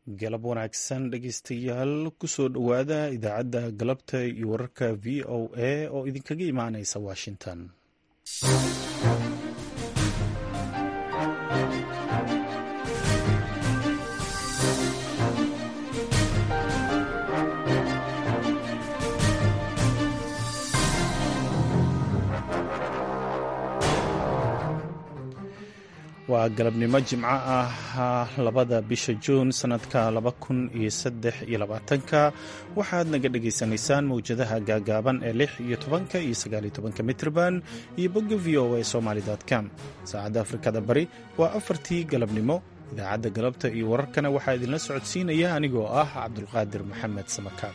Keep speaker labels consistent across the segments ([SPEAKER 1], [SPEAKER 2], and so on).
[SPEAKER 1] galab wanaagsan dhegeystayaal kusoo dhowaada idaacadda galabta iyo wararka v o a oo idinkaga imaaneysa washington waa galabnimo jimco ah labada bisha juun sanadka laba kun iyo saddex iyo labaatanka waxaad naga dhagaysanaysaan mawjadaha gaagaaban ee lix iyo tobanka iyo sagaaliyo tobanka mitrban iyo bogga v o a somaly com saacadda afrikada bari waa afartii galabnimo idaacadda galabta iyo wararkana waxaa idinla socodsiinaya anigoo ah cabdulqaadir maxamed samakaab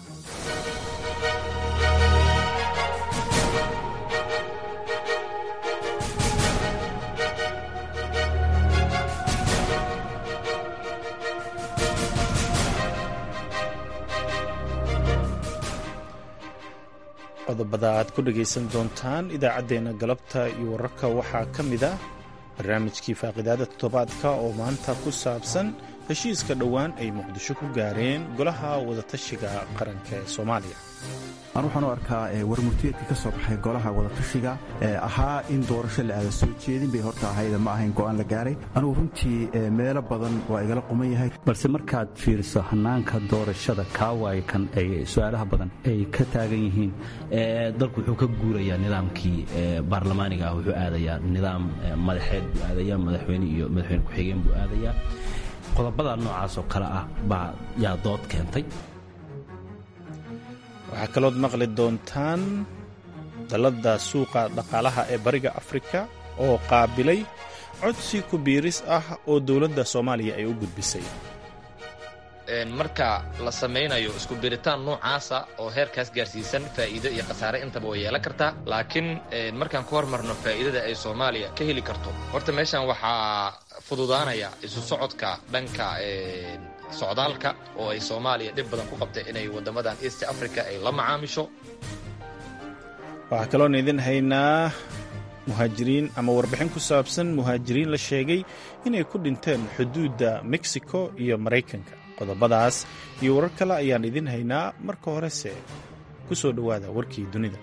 [SPEAKER 1] qodobada aad ku dhagaysan doontaan idaacaddeenna galabta iyo wararka waxaa ka mid ah barnaamijkii faaqidaada toddobaadka oo maanta ku saabsan heshiiska dhowaan ay muqdisho ku gaareen golaha wadatashiga qaranka ee soomaaliya
[SPEAKER 2] aan waxaan u arkaa warmurtiyeedka ka soo baxay golaha wadatashiga ee ahaa in doorasho la aada soo jeedin bay horta ahayda ma ahayn go'aan la gaaray anugu runtii meelo badan waa igala quman yahay
[SPEAKER 3] balse markaad fiiriso hannaanka doorashada kaawaay kan ay su-aalaha badan ay ka taagan yihiin dalku wuxuu ka guurayaa nidaamkii baarlamaaniga ah wuxuu aadayaa nidaam madaxeed buu aadayaa madaxweyne iyo madaxweyne ku-xigeen buu aadayaa qodobada noocaas oo kale ah baa yaa dood keentay
[SPEAKER 1] waxaa kalood maqli doontaan dalladda suuqa dhaqaalaha ee bariga afrika oo qaabilay codsi ku biiris ah oo dowladda soomaaliya ay u gudbisay
[SPEAKER 4] marka la samaynayo isku biritaan noocaasa oo heerkaas gaarsiisan faa'iido iyo khasaare intaba way yeelan kartaa laakiin markaan ku hormarno faa'iidada ay soomaaliya ka heli karto horta meeshan waxaa fududaanaya isu socodka dhanka socdaalka oo ay soomaaliya dhib badan ku qabtay inay waddamadan east africa ay la macaamisho
[SPEAKER 1] waxaa kaloon idin haynaa muhaajiriin ama warbixin ku saabsan muhaajiriin la sheegay inay ku dhinteen xuduudda mexico iyo maraykanka qodobadaas iyo warar kale ayaan idin haynaa marka horese ku soo dhowaada warkii dunida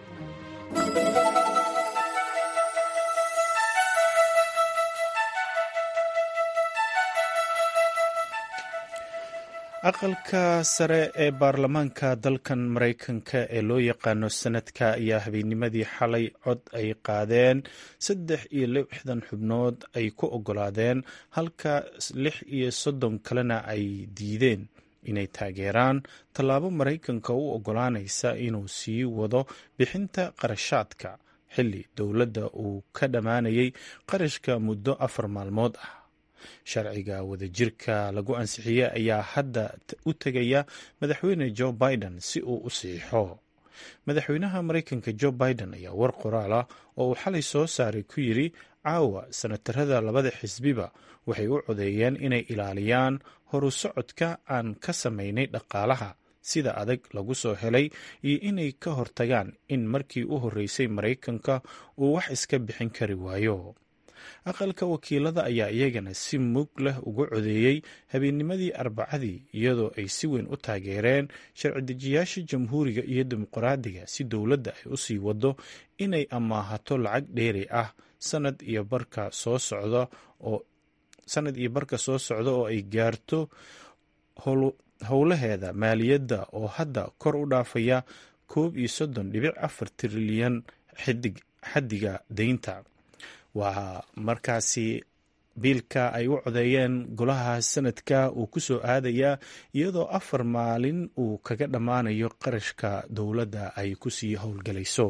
[SPEAKER 1] aqalka sare ee baarlamaanka dalkan maraykanka ee loo yaqaano sanadka ayaa habeennimadii xalay cod ay qaadeen saddex iyo lixdan xubnood ay ku oggolaadeen halka lix iyo soddon kalena ay diideen inay taageeraan tallaabo maraykanka u oggolaanaysa inuu sii wado bixinta qarashaadka xilli dowladda uu ka dhammaanayay qarashka muddo afar maalmood ah sharciga wadajirka lagu ansixiyey ayaa hadda u tegaya madaxweyne jo biden si uu u siixo madaxweynaha maraykanka jo biden ayaa war qoraal ah oo uu xalay soo saaray ku yidri caawa sanatarada labada xisbiba waxay u codeeyeen inay ilaaliyaan horu socodka aan ka samaynay dhaqaalaha sida adag lagu soo helay iyo inay ka hortagaan in markii u horreysay maraykanka uu wax iska bixin kari waayo aqalka wakiilada ayaa iyagana si mug leh uga codeeyey habeennimadii arbacadii iyadoo ay si weyn u taageereen sharci dejiyaasha jamhuuriga iyo dimuqraadiga si dowladda ay u sii wado inay amaahato lacag dheeri ah sanad iyo barka soo socda oo sanad iyo barka soo socda oo ay gaarto howlaheeda maaliyadda oo hadda kor u dhaafaya koob iyo soddon dhibic afar trilyan xaddiga deynta waa markaasi biilka ay u codeeyeen golaha sanadka uu ku soo aadayaa iyadoo afar maalin uu kaga dhammaanayo qarashka dowladda ay kusii howlgelayso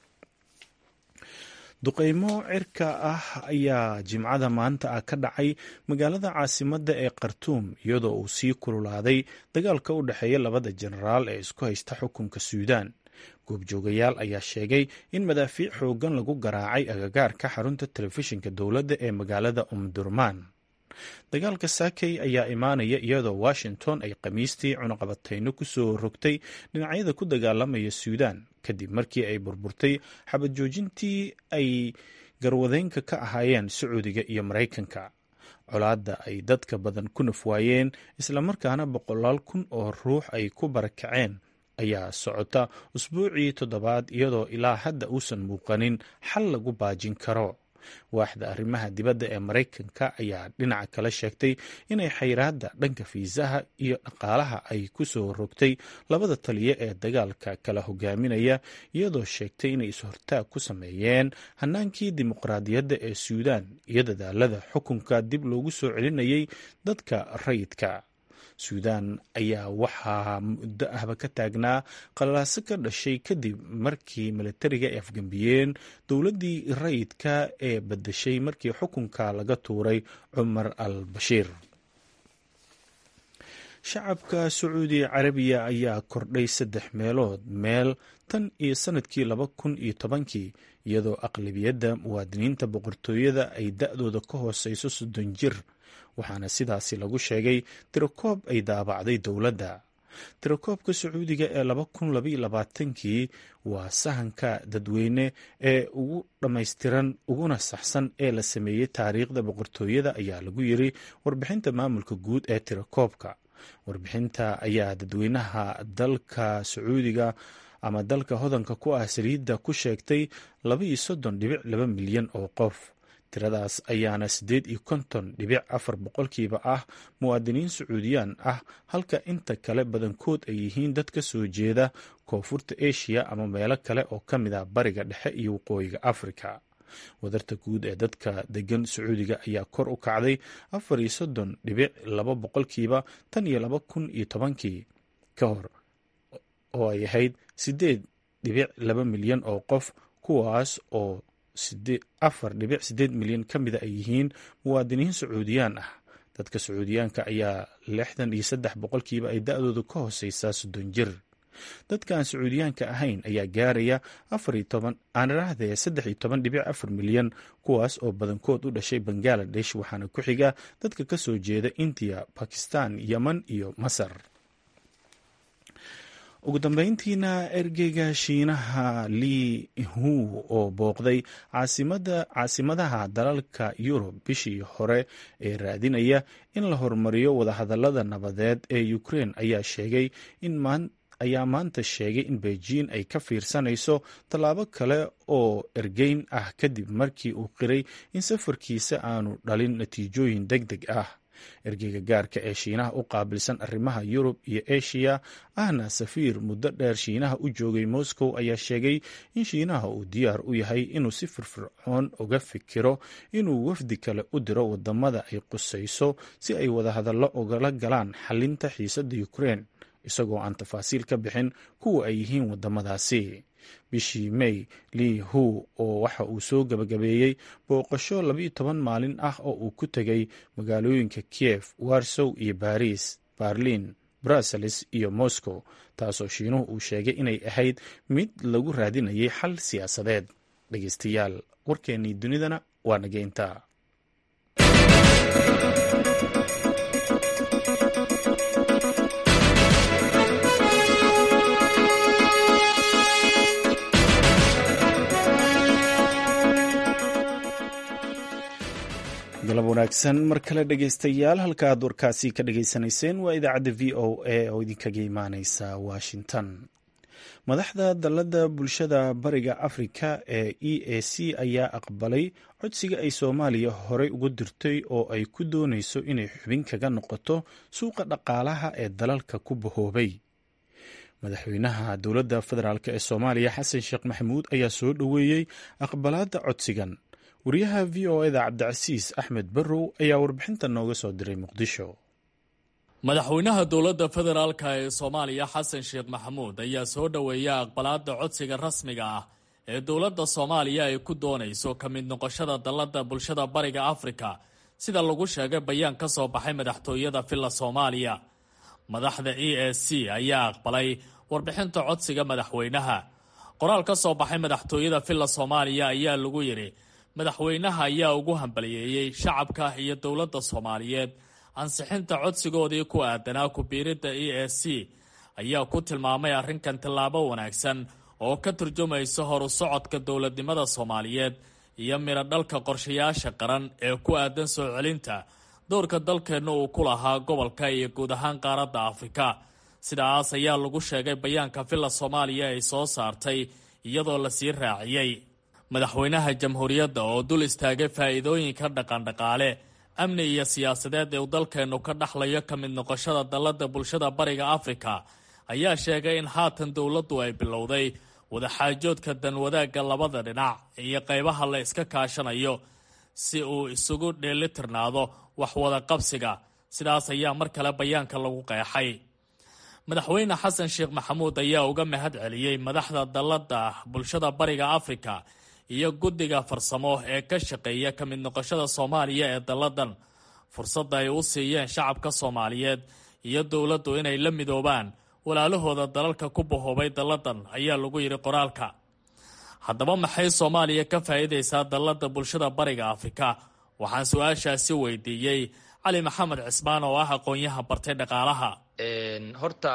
[SPEAKER 1] duqeymo cirka ah ayaa jimcada maanta ah ka dhacay magaalada caasimadda ee khartuum iyadoo uu sii kululaaday dagaalka u dhexeeya labada jenaraal ee isku haysta xukunka suudaan goobjoogayaal ayaa sheegay in madaafiic xooggan lagu garaacay agagaarka xarunta telefishinka dowladda ee magaalada umdurmaan dagaalka saakey ayaa imaanaya iyadoo washington ay khamiistii cunaqabatayno ku soo rogtay dhinacyada ku dagaalamaya suudaan kadib markii ay burburtay xabad joojintii ay garwadeynka ka ahaayeen sacuudiga iyo maraykanka colaadda ay dadka badan ku nafwaayeen islamarkaana boqolaal kun oo ruux ay ku barakaceen ayaa socota usbuucii toddobaad iyadoo ilaa hadda uusan muuqanin xal lagu baajin karo waaxda arrimaha dibadda ee maraykanka ayaa dhinaca kale sheegtay inay xayraadda dhanka fiisaha iyo dhaqaalaha ay ku soo rogtay labada taliya ee dagaalka kala hogaaminaya iyadoo sheegtay inay is-hortaag ku sameeyeen hanaankii dimuqraadiyadda ee suudaan iyo dadaalada xukunka dib loogu soo celinayay dadka rayidka suudaan ayaa waxaa muddo ahba ka taagnaa qalaaso ka dhashay kadib markii milatariga ay afgembiyeen dowladdii rayidka ee badashay markii xukunka laga tuuray cumar al bashiir shacabka sacuudi carabiya ayaa kordhay saddex meelood meel tan iyo sanadkii laba kun iyo tobankii iyadoo aqlabiyadda muwaadiniinta boqortooyada ay da-dooda ka hooseyso soddon jir waxaana sidaasi lagu sheegay tirakoob ay daabacday dowladda tirakoobka sacuudiga ee laba kun labaiyo labaatankii waa sahanka dadweyne ee ugu dhammaystiran uguna saxsan ee la sameeyey taariikhda boqortooyada ayaa lagu yiri warbixinta maamulka guud ee tirakoobka warbixinta ayaa dadweynaha dalka sacuudiga ama dalka hodanka ku ah saliidda ku sheegtay labaiyo soddon dhibic laba milyan oo qof tiradaas ayaana siddeed iyo konton dhibic afar boqolkiiba ah muwaadiniin sacuudiyaan ah halka inta kale badankood ay yihiin dad ka soo jeeda koonfurta eshiya ama meelo kale oo ka mid ah bariga dhexe iyo waqooyiga afrika wadarta guud ee dadka degan sacuudiga ayaa kor u kacday afar iyo soddon dhibic laba boqolkiiba tan iyo laba kun iyo tobankii ka hor oo ay ahayd siddeed dhibic laba milyan oo qof kuwaas oo afar dhibic siddeed milyan ka mida ay yihiin muwaadiniin sacuudiyaan ah dadka sacuudiyaanka ayaa lixdan iyo saddex boqolkiiba ay da-dooda ka hooseysaa soddon jir dadka aan sacuudiyaanka ahayn ayaa gaaraya afar iyo toban aan iraahdee saddex iyo toban dhibic afar milyan kuwaas oo badankood u dhashay bangaladesh waxaana ku xiga dadka ka soo jeeda indiya bakistan yemen iyo masar ugu dambeyntiina ergeyga shiinaha li hu oo booqday caasimadaha dalalka yurub bishii hore ee raadinaya in la horumariyo wadahadalada nabadeed ee ukrein ayaa sheegay in ayaa maanta sheegay in beijing ay ka fiirsanayso tallaabo kale oo ergeyn ah kadib markii uu qiray in safarkiisa aanu dhalin natiijooyin deg deg ah ergeyga gaarka ee shiinaha u qaabilsan arrimaha yurub iyo eshiya ahna safiir muddo dheer shiinaha u joogay moscow ayaa sheegay in shiinaha uu diyaar u yahay inuu si firfircoon uga fikiro inuu wafdi kale u diro wadamada ay qusayso si ay wadahadallo ugala galaan xalinta xiisadda ukrein isagoo aan tafaasiil ka bixin kuwa ay yihiin wadamadaasi bishii may lii hu oo waxa uu soo gabagabeeyey booqasho labiiyo toban maalin ah oo uu ku tegay magaalooyinka kiev warsow iyo baris berlin brussels iyo moscow taasoo shiinuhu uu sheegay inay ahayd mid lagu raadinayay xal siyaasadeed dhegeystayaal warkeennii dunidana waa nageynta galab wanaagsan mar kale dhegeystayaal halka aad warkaasi ka dhageysanayseen waa idaacadda v o a oo idinkaga imaaneysa washington madaxda dalladda bulshada bariga afrika ee e a c ayaa aqbalay codsiga ay soomaaliya horey ugu dirtay oo ay ku dooneyso inay xubin kaga noqoto suuqa dhaqaalaha ee dalalka ku bahoobay madaxweynaha dowladda federaalk ee soomaaliya xasan sheekh maxamuud ayaa soo dhoweeyey aqbalaadda codsigan wariyaha v o eda cabdicasiis axmed barrow ayaa warbixinta nooga soo diray muqdisho
[SPEAKER 5] madaxweynaha dowladda federaalka ee soomaaliya xasan sheekh maxamuud ayaa soo dhoweeya aqbalaadda codsiga rasmiga ah ee dowladda soomaaliya ay ku doonayso ka mid noqoshada dalladda bulshada bariga afrika sida lagu sheegay bayaan ka soo baxay madaxtooyada villa soomaaliya madaxda e a c ayaa aqbalay warbixinta codsiga madaxweynaha qoraal ka soo baxay madaxtooyada villa soomaaliya ayaa lagu yidhi madaxweynaha ayaa ugu hambaliyeeyey shacabka iyo dowladda soomaaliyeed ansixinta codsigoodii ku aadanaa ku-biiridda e a c ayaa ku tilmaamay arrinkan tallaabo wanaagsan oo ka turjumaysa horu socodka dowladnimada soomaaliyeed iyo midho dhalka qorshayaasha qaran ee ku aadan soo celinta dowrka dalkeenna uu ku lahaa gobolka iyo guud ahaan qaaradda afrika sidaas ayaa lagu sheegay bayaanka villa soomaaliya ay soo saartay iyadoo lasii raaciyey madaxweynaha jamhuuriyadda oo dul istaagay faa'iidooyinka dhaqandhaqaale amni iyo siyaasadeed ee uu dalkeennu ka dhaxlayo ka mid noqoshada dalladda bulshada bariga afrika ayaa sheegay in haatan dowladdu ay bilowday wadaxaajoodka danwadaagga labada dhinac iyo qaybaha la iska kaashanayo si uu isugu dheelitirnaado wax wada qabsiga sidaas ayaa mar kale bayaanka lagu qeexay madaxweyne xasan sheekh maxamuud ayaa uga mahad celiyey madaxda dalladda bulshada bariga afrika iyo guddiga farsamo ee ka shaqeeya ka mid noqoshada soomaaliya ee dalladan fursadda ay u siiyeen shacabka soomaaliyeed iyo dowladdu inay la midoobaan walaalahooda dalalka ku bahoobay dalladan ayaa lagu yidhi qoraalka haddaba maxay soomaaliya ka faa'iidaysaa dalladda bulshada bariga afrika waxaan su-aashaasi weydiiyey cali maxamed cismaan oo ah aqoon-yaha bartay dhaqaalaha
[SPEAKER 4] horta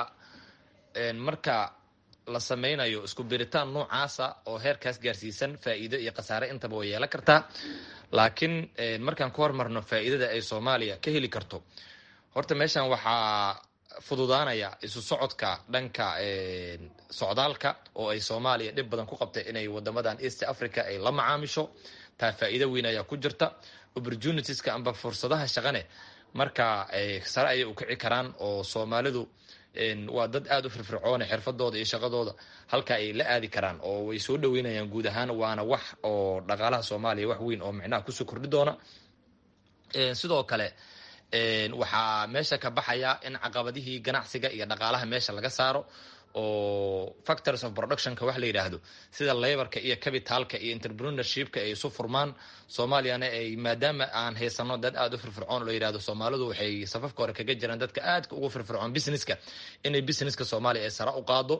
[SPEAKER 4] marka la sameynayo isku biritaan noocaasa oo heerkaas gaarsiisan faa'iido iyo khasaare intaba way yeelan kartaa laakiin markaan ku hormarno faa'iidada ay soomaaliya ka heli karto horta meeshan waxaa fududaanaya isu socodka dhanka socdaalka oo ay soomaaliya dhib badan ku qabtay inay wadamadan east africa ay la macaamisho taa faa'iido weyn ayaa ku jirta opportunitieska amba fursadaha shaqane marka sare ayay u kici karaan oo soomaalidu waa dad aada u firfircoone xirfadooda iyo shaqadooda halka ay la aadi karaan oo way soo dhaweynayaan guud ahaan waana wax oo dhaqaalaha soomaaliya wax weyn oo micnaha kusoo kordhi doona sidoo kale waxaa meesha ka baxaya in caqabadihii ganacsiga iyo dhaqaalaha meesha laga saaro oo factors of productionka wax la yidhaahdo sida laborka iyo capitalka iyo entrepreneurshipka ay isu furmaan soomaaliyana ay maadaama aan haysano dad aada u firfircoon la yidhahdo soomaalidu waxay safafka hore kaga jiraan dadka aadka ugu firfircoon businesska inay businesska soomaaliya ay sare u qaado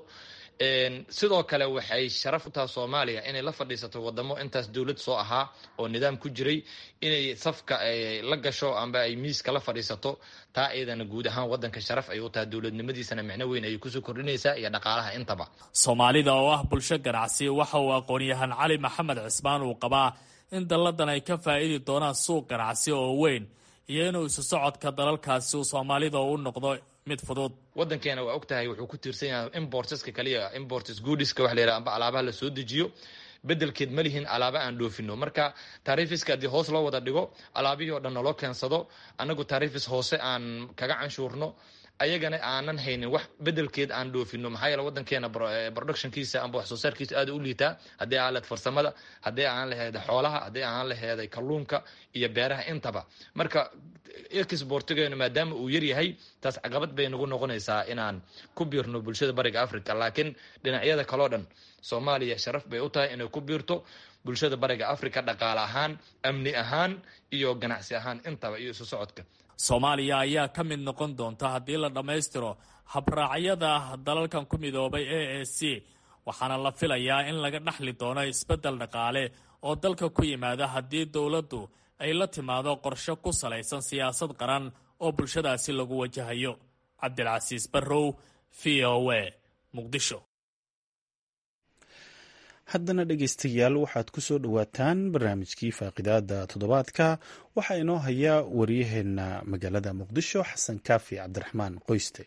[SPEAKER 4] sidoo kale waxay sharaf u taha soomaaliya inay la fadhiisato wadamo intaas dowlad soo ahaa oo nidaam ku jiray inay safka la gasho amba ay miiska la fadhiisato taa iyadana guud ahaan wadanka sharaf ay u tahay dowladnimadiisana micno weyn ayay kusoo kordhinaysaa iyo dhaqaalaha intaba
[SPEAKER 5] soomaalida oo ah bulsho ganacsi waxa uu aqoon-yahan cali maxamed cismaan uu qabaa in dalladan ay ka faa'idi doonaan suuq ganacsi oo weyn iyo inuu isu socodka dalalkaasi uu soomaalida u noqdo mid fudud
[SPEAKER 4] wadankeena waa og tahay wuxuu ku tiirsan yahay importeska kaliya importes goodiska wax la yidhaha amba alaabaha la soo dejiyo bedelkeed ma lihin alaaba aan dhoofino marka taarifiska haddii hoos loo wada dhigo alaabihii oo dhan naloo keensado annagu taarifis hoose aan kaga canshuurno ayagana aanan haynin wax bedelkeed aan dhoofino maxaa yeele wadankeena productionkiisa amba wax soo saarkiisa aada u liitaa haddii aan laheed farsamada haddii aan laheeda xoolaha haddii aan laheeday kalluunka iyo beeraha intaba marka exportigeenu maadaama uu yaryahay taas caqabad bay nagu noqonaysaa inaan ku biirno bulshada bariga africa laakiin dhinacyada kaleo dhan soomaaliya sharaf bay u tahay inay ku biirto bulshada bariga africa dhaqaale ahaan amni ahaan iyo ganacsi ahaan intaba iyo isu socodka
[SPEAKER 5] soomaaliya ayaa ka mid noqon doonta haddii la dhammaystiro habraacyada dalalkan ku midoobay a a c waxaana la filayaa in laga dhaxli doono isbeddel dhaqaale oo dalka ku yimaada haddii dowladdu ay la timaado qorshe ku salaysan siyaasad qaran oo bulshadaasi lagu wajahayo cabdilcasiis barrow v o a muqdisho
[SPEAKER 1] haddana dhegaystayaal waxaad ku soo dhowaataan barnaamijkii faaqidaada toddobaadka waxaa inoo haya waryaheena magaalada muqdisho xasan kaafi cabdiraxmaan qoyste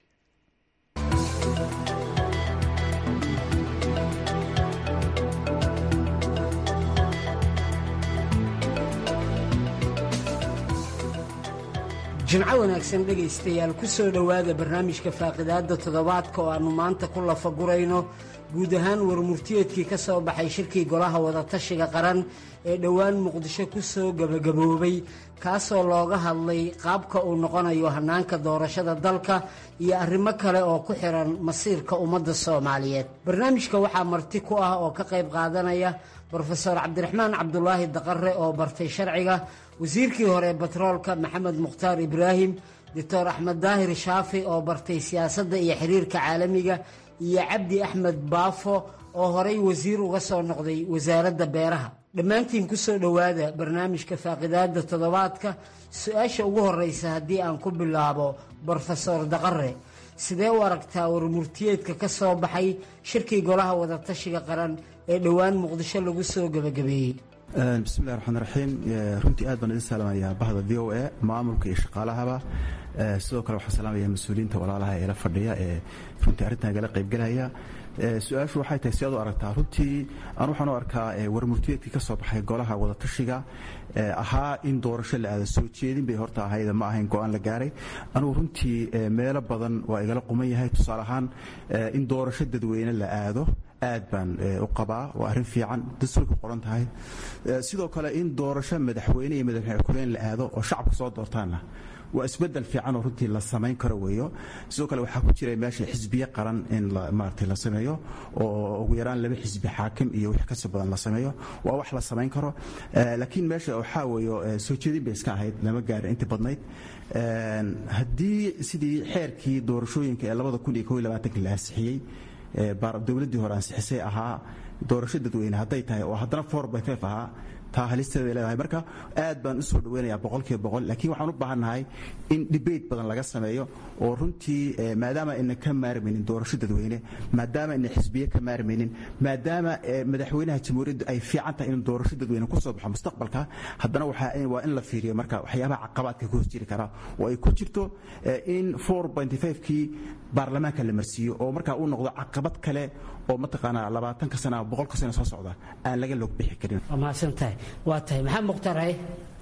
[SPEAKER 6] jimco wanaagsan dhegaystayaal ku soo dhowaada barnaamijka faaqidaadda toddobaadka oo aannu maanta ku lafagurayno guud ahaan warmurtiyeedkii ka soo baxay shirkii golaha wadatashiga qaran ee dhowaan muqdisho ku soo gebagaboobay kaasoo looga hadlay qaabka uu noqonayo hannaanka doorashada dalka iyo arrimo kale oo ku xihan masiirka ummadda soomaaliyeed barnaamijka waxaa marti ku ah oo ka qayb qaadanaya brofeor cabdiraxmaan cabdulaahi daqare oo bartay sharciga wasiirkii hore batroolka maxamed mukhtaar ibraahim doctor axmed daahir shaafi oo bartay siyaasadda iyo xiriirka caalamiga iyo cabdi axmed baafo oo horay wasiir uga soo noqday wasaaradda beeraha dhammaantiin ku soo dhowaada barnaamijka faaqidaadda toddobaadka su-aasha ugu horreysa haddii aan ku bilaabo brofesor daqare sidee u aragtaa warmurtiyeedka ka soo baxay shirkii golaha wadatashiga qaran ee dhowaan muqdisho lagu soo gebagabeeyey
[SPEAKER 2] bismillahi raxmaan raxiim runtii aad baan idin salaamayaa bahda v o a maamulka iyo shaqaalahaba sidoo kale waxaan salaamaya mas-uuliyiinta walaalaha ee la fadhiya ee runtii arrintan igala qaybgelaya su-aashu waxay tahay si aad u aragtaa runtii aan waxaan u arkaa warmurtiyeedkii ka soo baxay golaha wadatashiga ahaa in doorasho la aada soo jeedin bay horta ahayda ma ahayn go-aan la gaaray anugu runtii meelo badan waa igala quman yahay tusaale ahaan in doorasho dadweyne la aado aad baan u qabaa waa arrin fiican dastuurka qoran tahay sidoo kale in doorasho madaxweyne iyo madaxweyne kuleen la aado oo shacabka soo doortaanna waa isbedel fiican oo runtii la samayn karo weeyo sidoo kale waxaa ku jira meesha xisbiye qaran in maaragtay la sameeyo oo ugu yaraan laba xisbi xaakim iyo wix kasii badan la sameeyo waa wax la samayn karo laakiin meesha waxaa weeyo soo jeedin bay iska ahayd lama gaarin intii badnayd haddii sidii xeerkii doorashooyinka ee labada kun iyo kow iyo labaatanka la ansixiyey dowladdii hore ansixisay ahaa doorasho dadweyne hadday tahay oo haddana four by five ahaa taa halisteeday leedahay marka aad baan u soo dhaweynayaa boqolkiiba boqol laakiin waxaan u baahannahay in debate badan laga sameeyo oo runtii maadaama ayna ka maarmaynin doorasho dadweyne maadaama ayna xisbiye ka maarmaynin maadaama madaxweynaha jamhuuriyaddu ay fiican tahay in doorasho dadweyne ku soo baxo mustaqbalka haddana waa in la fiiriyo marka waxyaabaha caqabaadka ku hos jiri karaa oo ay ku jirto in four pointy five-kii baarlamaanka la marsiiyo oo markaa uu noqdo caqabad kale oo mataqaanaa labaatanka sana ama boqolka sana soo socda aan laga log bixi karin
[SPEAKER 6] waa mahadsan tahay waa tahay maxamed mukhtaar haye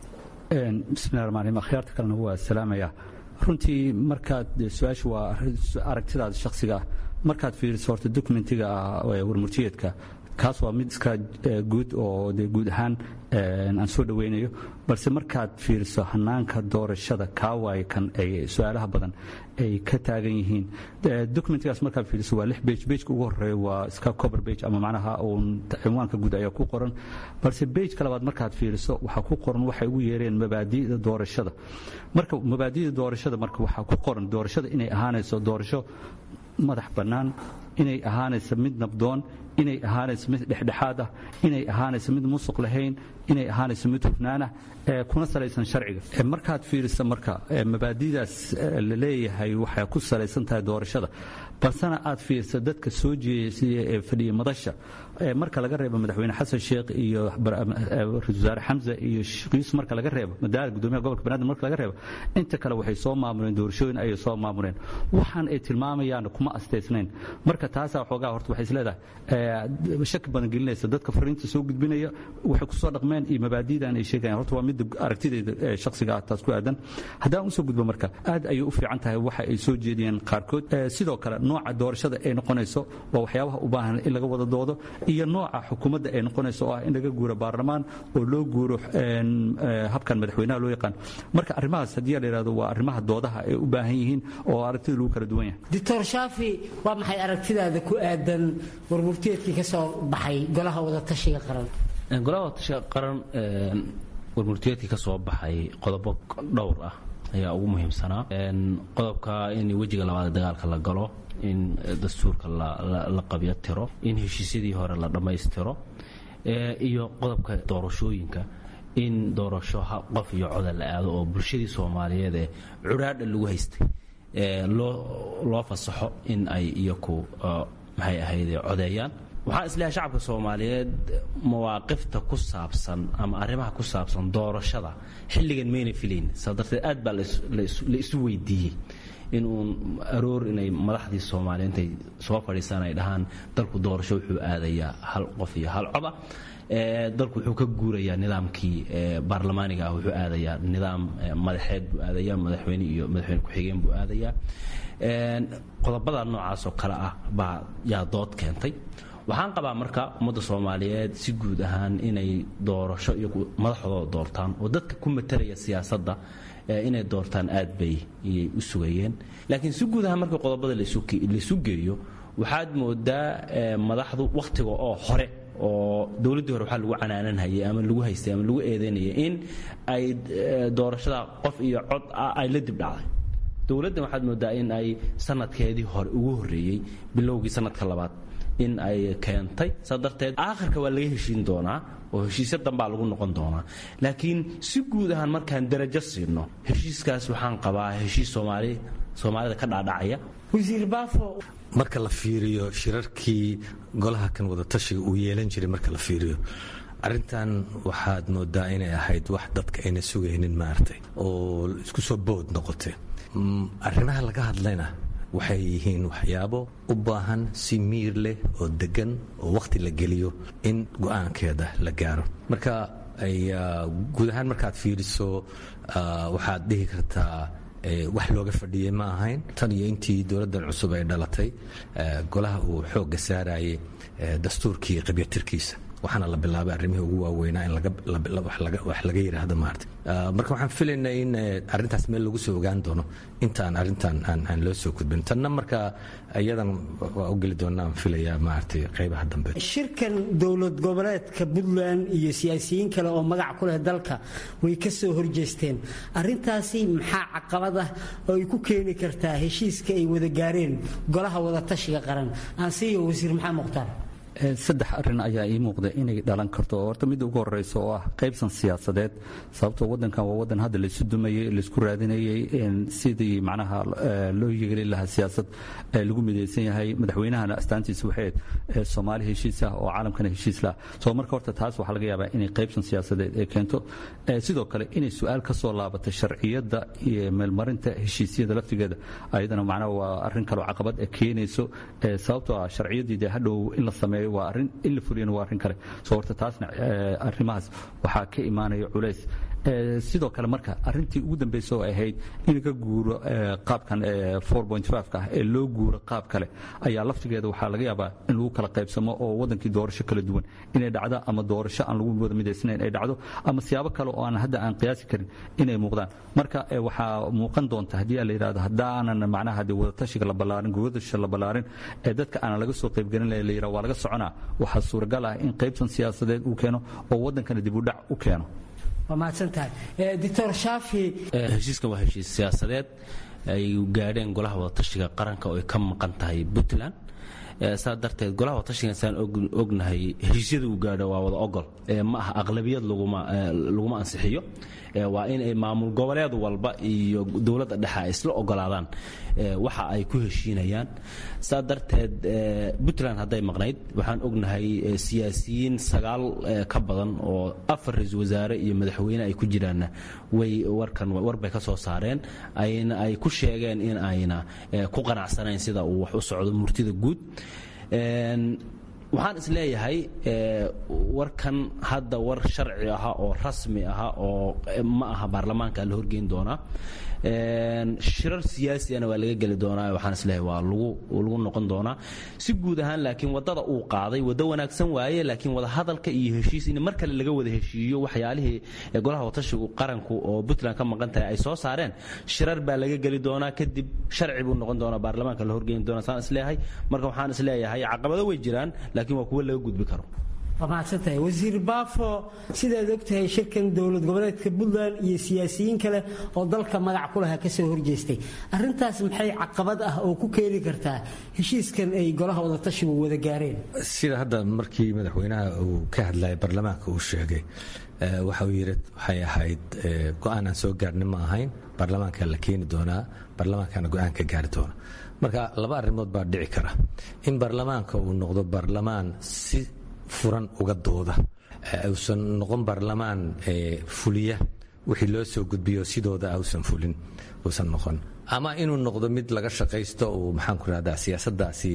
[SPEAKER 3] bismillahi raxmaan raxiim akhyaarta kalena waa salaamaya runtii markaad su-aashu waa aragtidaada shakhsiga ah markaad fiiriso horta dokumentiga warmurtiyeedka kaas waa mid iska guud oo de guud ahaan aan soo dhoweynayo balse markaad fiiriso hanaanka doorashada kaawaay kan ay su-aalaha badan ay ka taagan yihiin documentigaas markaad fiiriso waa lix bage bageka ugu horeeya waa iska cover bage ama macnaha uun cinwaanka guud ayaa ku qoran balse bageka labaad markaad fiiriso waxaa ku qoran waxay ugu yeereen mabaadi'da doorashada marka mabaadi'da doorashada marka waxaa ku qoran doorashada inay ahaanayso doorasho madax bannaan inay ahaanayso mid nabdoon inay ahaanayso mid dhexdhexaad ah inay ahaanayso mid musuq lahayn inay ahaanayso mid hufnaan ah kuna salaysan sharciga markaad fiirisa marka mabaadidaas la leeyahay waxay ku salaysan tahay doorashada balsena aad fiirsa dadka soo jeesiya ee fadhiya madasha marka laga reebo madaxweyne xasan sheekh iyo ra-isul wasaare xamse iyo shiis marka laga reebo madaara gudoomiyaha gobolka banaadir marka laga reebo inta kale waxay soo maamuleen doorashooyin ayay soo maamuleen waxaan ay tilmaamayaan kuma astaysnayn marka taasaa xoogaa horta waxay isleedahay shaki badan gelinaysa dadka fariinta soo gudbinaya waxay ku soo dhaqmeen iyo mabaadidan ay sheegayaan horta waa midda aragtidayda shakhsiga ah taas ku aadan haddaan usoo gudbo marka aad ayay u fiican tahay waxa ay soo jeediyeen qaarkood sidoo kale nooca doorashada ay noqonayso waa waxyaabaha u baahan in laga wada doodo iyo nooca xukuumadda ay noqonayso oo ah in laga guuro baarlamaan oo loo guuro habkan madaxweynaha loo yaqaan marka arrimahaas haddii la yidhahdo waa arrimaha doodaha ay u baahan yihiin oo aragtida lagu kala duwan yahay
[SPEAKER 6] doctor shaafi waa maxay aragtidaada ku aadan warmurtiyeedkii ka soo baxay golaha wadatashiga qaran
[SPEAKER 3] golaha wadatashiga qaran warmurtiyeedkii ka soo baxay qodobo dhowr ah ayaa ugu muhiimsanaa qodobka in wejiga labaad dagaalka la galo in dastuurka la qabyo tiro in heshiisyadii hore la dhammaystiro iyo qodobka doorashooyinka in doorasho qof iyo coda la aado oo bulshadii soomaaliyeed ee cudhaadha lagu haystay loo fasaxo in ay iyaku maxay ahayd codeeyaan waxaan isleeyahay shacabka soomaaliyeed mawaaqifta ku saabsan ama arrimaha ku saabsan doorashada xilligan mayna filayn saa darteed aad baa la isu weydiiyey in uun aroor inay madaxdii soomaaliya intay soo fadhiisaan ay dhahaan dalku doorasho wuxuu aadayaa hal qof iyo hal coda dalku wuxuu ka guurayaa nidaamkii baarlamaaniga ah wuxuu aadayaa nidaam madaxeed buu aadayaa madaxweyne iyo madaxweyne ku-xigeen buu aadayaa qodobada noocaasoo kale ah baa yaa dood keentay waxaan qabaa marka ummadda soomaaliyeed si guud ahaan inay doorasho iyo madaxdooda doortaan oo dadka ku matalaya siyaasadda inay doortaan aad bay iyay u sugayeen laakiin si guud ahaan marka qodobada laisu geeyo waxaad moodaa madaxdu wakhtiga oo hore oo dowladdii hore waxaa lagu canaananhayay ama lagu haystay ama lagu eedaynayay in ay doorashada qof iyo cod ah ay la dibdhacday dowladdan waxaad moodaa in ay sanadkeedii hore ugu horreeyey bilowgii sanadka labaad in ay keentay saa darteed aakhirka waa laga heshiin doonaa oo heshiisyo dambaa lagu noqon doonaa laakiin si guud ahaan markaan darajo siino heshiiskaas waxaan qabaa heshiis soomaali soomaalida ka dhaadhacaya
[SPEAKER 6] wasiir baafo
[SPEAKER 7] marka la fiiriyo shirarkii golaha kan wadatashiga uu yeelan jiray marka la fiiriyo arrintan waxaad moodaa inay ahayd wax dadka ayna sugaynin maaragtay oo isku soo bood noqotay arrimaha laga hadlayna waxay yihiin waxyaabo u baahan si miir leh oo degan oo wakhti la geliyo in go-aankeeda la gaaro marka guud ahaan markaad fiiriso waxaad dhihi kartaa wax looga fadhiyey ma ahayn tan iyo intii dowladdan cusub ay dhalatay golaha uu xoogga saarayay dastuurkii qabyatirkiisa waxaana la bilaabay arrimihii ugu waaweynaa in wax laga yidhaahdo maarta marka waxaan filaynaa in arrintaas meel lagu soo ogaan doono intaan arrintan aan loo soo gudbin tanna marka iyadan waa u geli doonaa aan filayaa maaragtay qaybaha dambe
[SPEAKER 6] shirkan dowlad goboleedka puntland iyo siyaasiyiin kale oo magac ku leh dalka way ka soo horjeesteen arrintaasi maxaa caqabad ah oo ay ku keeni kartaa heshiiska ay wada gaareen golaha wadatashiga qaran aansiiyo wasiir maxamed mukhtaar
[SPEAKER 3] saddex arrin ayaa ii muuqda inay dhalan karto horta midda ugu horeysa oo ah qaybsan siyaasadeed sababtoo wadankan waa wadan hadda laysu dumayey laysku raadinayey sidii macnaha loo yeeli lahaa siyaasad lagu midaysan yahay madaxweynahana astaantiisa waxay soomaali heshiis ah oo caalamkana heshiis lah soo marka horta taas waxaa laga yaabaa inay qaybsan siyaasadeed ay keento sidoo kale inay su-aal ka soo laabato sharciyadda iyo meelmarinta heshiisyada laftigeeda ayadana macnaha waa arrin kaloo caqabad keenayso sababtoo ah sharciyaddii dee hadhow in la sameeyo waa arrin in la fuliyana waa arrin kale soo horta taasna arrimahaas waxaa ka imaanaya culays sidoo kale marka arrintii ugu dambaysa oo ahayd in ka guuro qaabkan ah ee loo guuro qaab kale ayaa laftigeeda waxaa laga yaabaa in lagu kala qaybsamo oo wadankii doorasho kala duwan inay dhacdo ama doorasho aan lagu wada midaysnayn ay dhacdo ama siyaabo kale oo aan hadda aan qiyaasi karin inay muuqdaan marka waxaa muuqan doonta haddii la yidhahdo haddaanan macnaha dee wadatashiga la ballaarin gobadasha la ballaarin ee dadka aanan laga soo qaybgelin la yidhahdo waa laga soconaa waxaa suuragal ah in qaybsan siyaasadeed uu keeno oo wadankana dib u dhac u keeno
[SPEAKER 8] heshiiskan waa heshiis siyaasadeed ay gaadheen golaha wadatashiga qaranka oo ay ka maqan tahay puntland saa darteed golaha wadatashigan saan ognahay heshiisyada uu gaadho waa wada ogol ma aha aqlabiyad laguma ansixiyo waa in ay maamul goboleed walba iyo dowladda dhexe ay isla ogolaadaan waxa ay ku heshiinayaan saa darteed puntland hadday maqnayd waxaan ognahay siyaasiyiin sagaal ka badan oo afar ra-iisul wasaare iyo madaxweyne ay ku jiraanna way warkan warbay ka soo saareen ayna ay ku sheegeen in ayna ku qanacsanayn sida uu wax u socdo murtida guud waxaan is leeyahay warkan hadda war sharci aha oo rasmi aha oo ma aha baarlamaanka la horgeyn doonaa shirar siyaasiana waa laga geli doonaa waxaan isleeyahay waa lagu noqon doonaa si guud ahaan laakiin wadada uu qaaday waddo wanaagsan waaye laakiin wada hadalka iyo heshiis in mar kale laga wada heshiiyo waxyaalihii golaha watashigu qaranku oo puntland ka maqan tahay ay soo saareen shirar baa laga geli doonaa kadib sharci buu noqon doonaa baarlamaanka la horgeyn doonaa saan isleeyahay marka waxaan isleeyahay caqabado way jiraan laakiin waa kuwo laga gudbi karo
[SPEAKER 6] waa mahadsantahay wasiir baafo sidaad ogtahay shirkan dowlad goboleedka puntland iyo siyaasiyiin kale oo dalka magac ku lahaa kasoo horjeestay arintaas maxay caqabad ah oo ku keeni kartaa heshiiskan ay golaha wadatashigu wada gaareen
[SPEAKER 7] sida hadda markii madaxweynaha uu ka hadlayay baarlamaanka uu sheegay waxa uu yidhi waxay ahayd go-aan aan soo gaarnin ma ahayn baarlamaanka la keeni doonaa baarlamaankana go-aan ka gaari doona marka laba arrimood baa dhici kara in baarlamaanka uu noqdo baarlamaan si furan uga dooda uusan noqon baarlamaan fuliya wixii loo soo gudbiyo sidooda ausan fulin uusan noqon ama inuu noqdo mid laga shaqaysto uu maxaanku rahdaa siyaasadaasi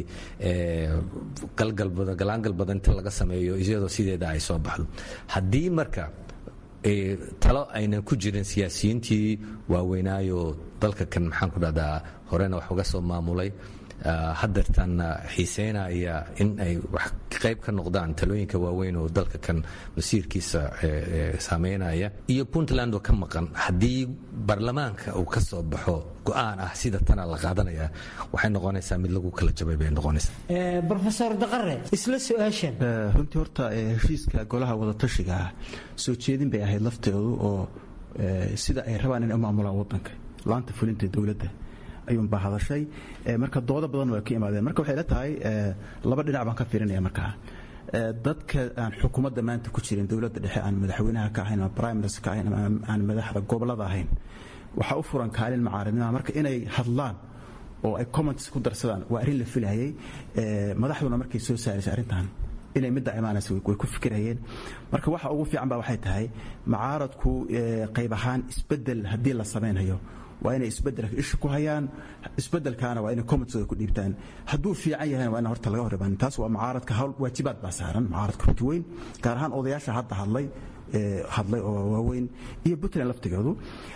[SPEAKER 7] galaangal badan inta laga sameeyo iyadoo sideeda ay soo baxdo haddii marka talo aynan ku jirin siyaasiyiintii waaweynaayo dalka kan maxaanku dhahdaa horena wax uga soo maamulay hadeertaanna xiiseynaya in ay wax qayb ka noqdaan talooyinka waaweyn oo dalka kan masiirkiisa saameynaya iyo puntland oo ka maqan haddii baarlamaanka uu ka soo baxo go-aan ah sida tana la qaadanaya waxay noqonaysaa mid lagu kala jabay bay noqonaysaa
[SPEAKER 6] rofeor daqare isla su-aashan
[SPEAKER 2] runtii horta heshiiska golaha wadatashiga soo jeedin bay ahayd lafteedu oo sida ay rabaan inay u maamulaan wadanka laanta fulinta dowladda ayuunbaa hadashay marka doodo badan waa ka imaadeen marka waxay la tahay laba dhinac baan ka fiirinaya markaa dadka aan xukuumadda maanta ku jirin dowladda dhexe aan madaxweynaha ka ahayn ama prime minister ka ahayn ama aan madaxda gobolada ahayn waxaa u furan kaalin macaaridnima marka inay hadlaan oo ay comments ku darsadaan waa arrin la filayay madaxduna markay soo saaraysay arrintan inay midda imaanaysa way ku fikirayeen marka waxa ugu fiican ba waxay tahay macaaradku qayb ahaan isbedel haddii la samaynayo waa inay isbedelka isha ku hayaan isbedelkaana waa inay commentooda ku dhiibtaan hadduu fiican yahayna waa in horta laga hor imaan taas waa macaaradka hawl waajibaad baa saaran macaaradka runti weyn gaar ahaan odayaasha hadda hadlay hadlay oo waaweyn iyo puntland laftigeedu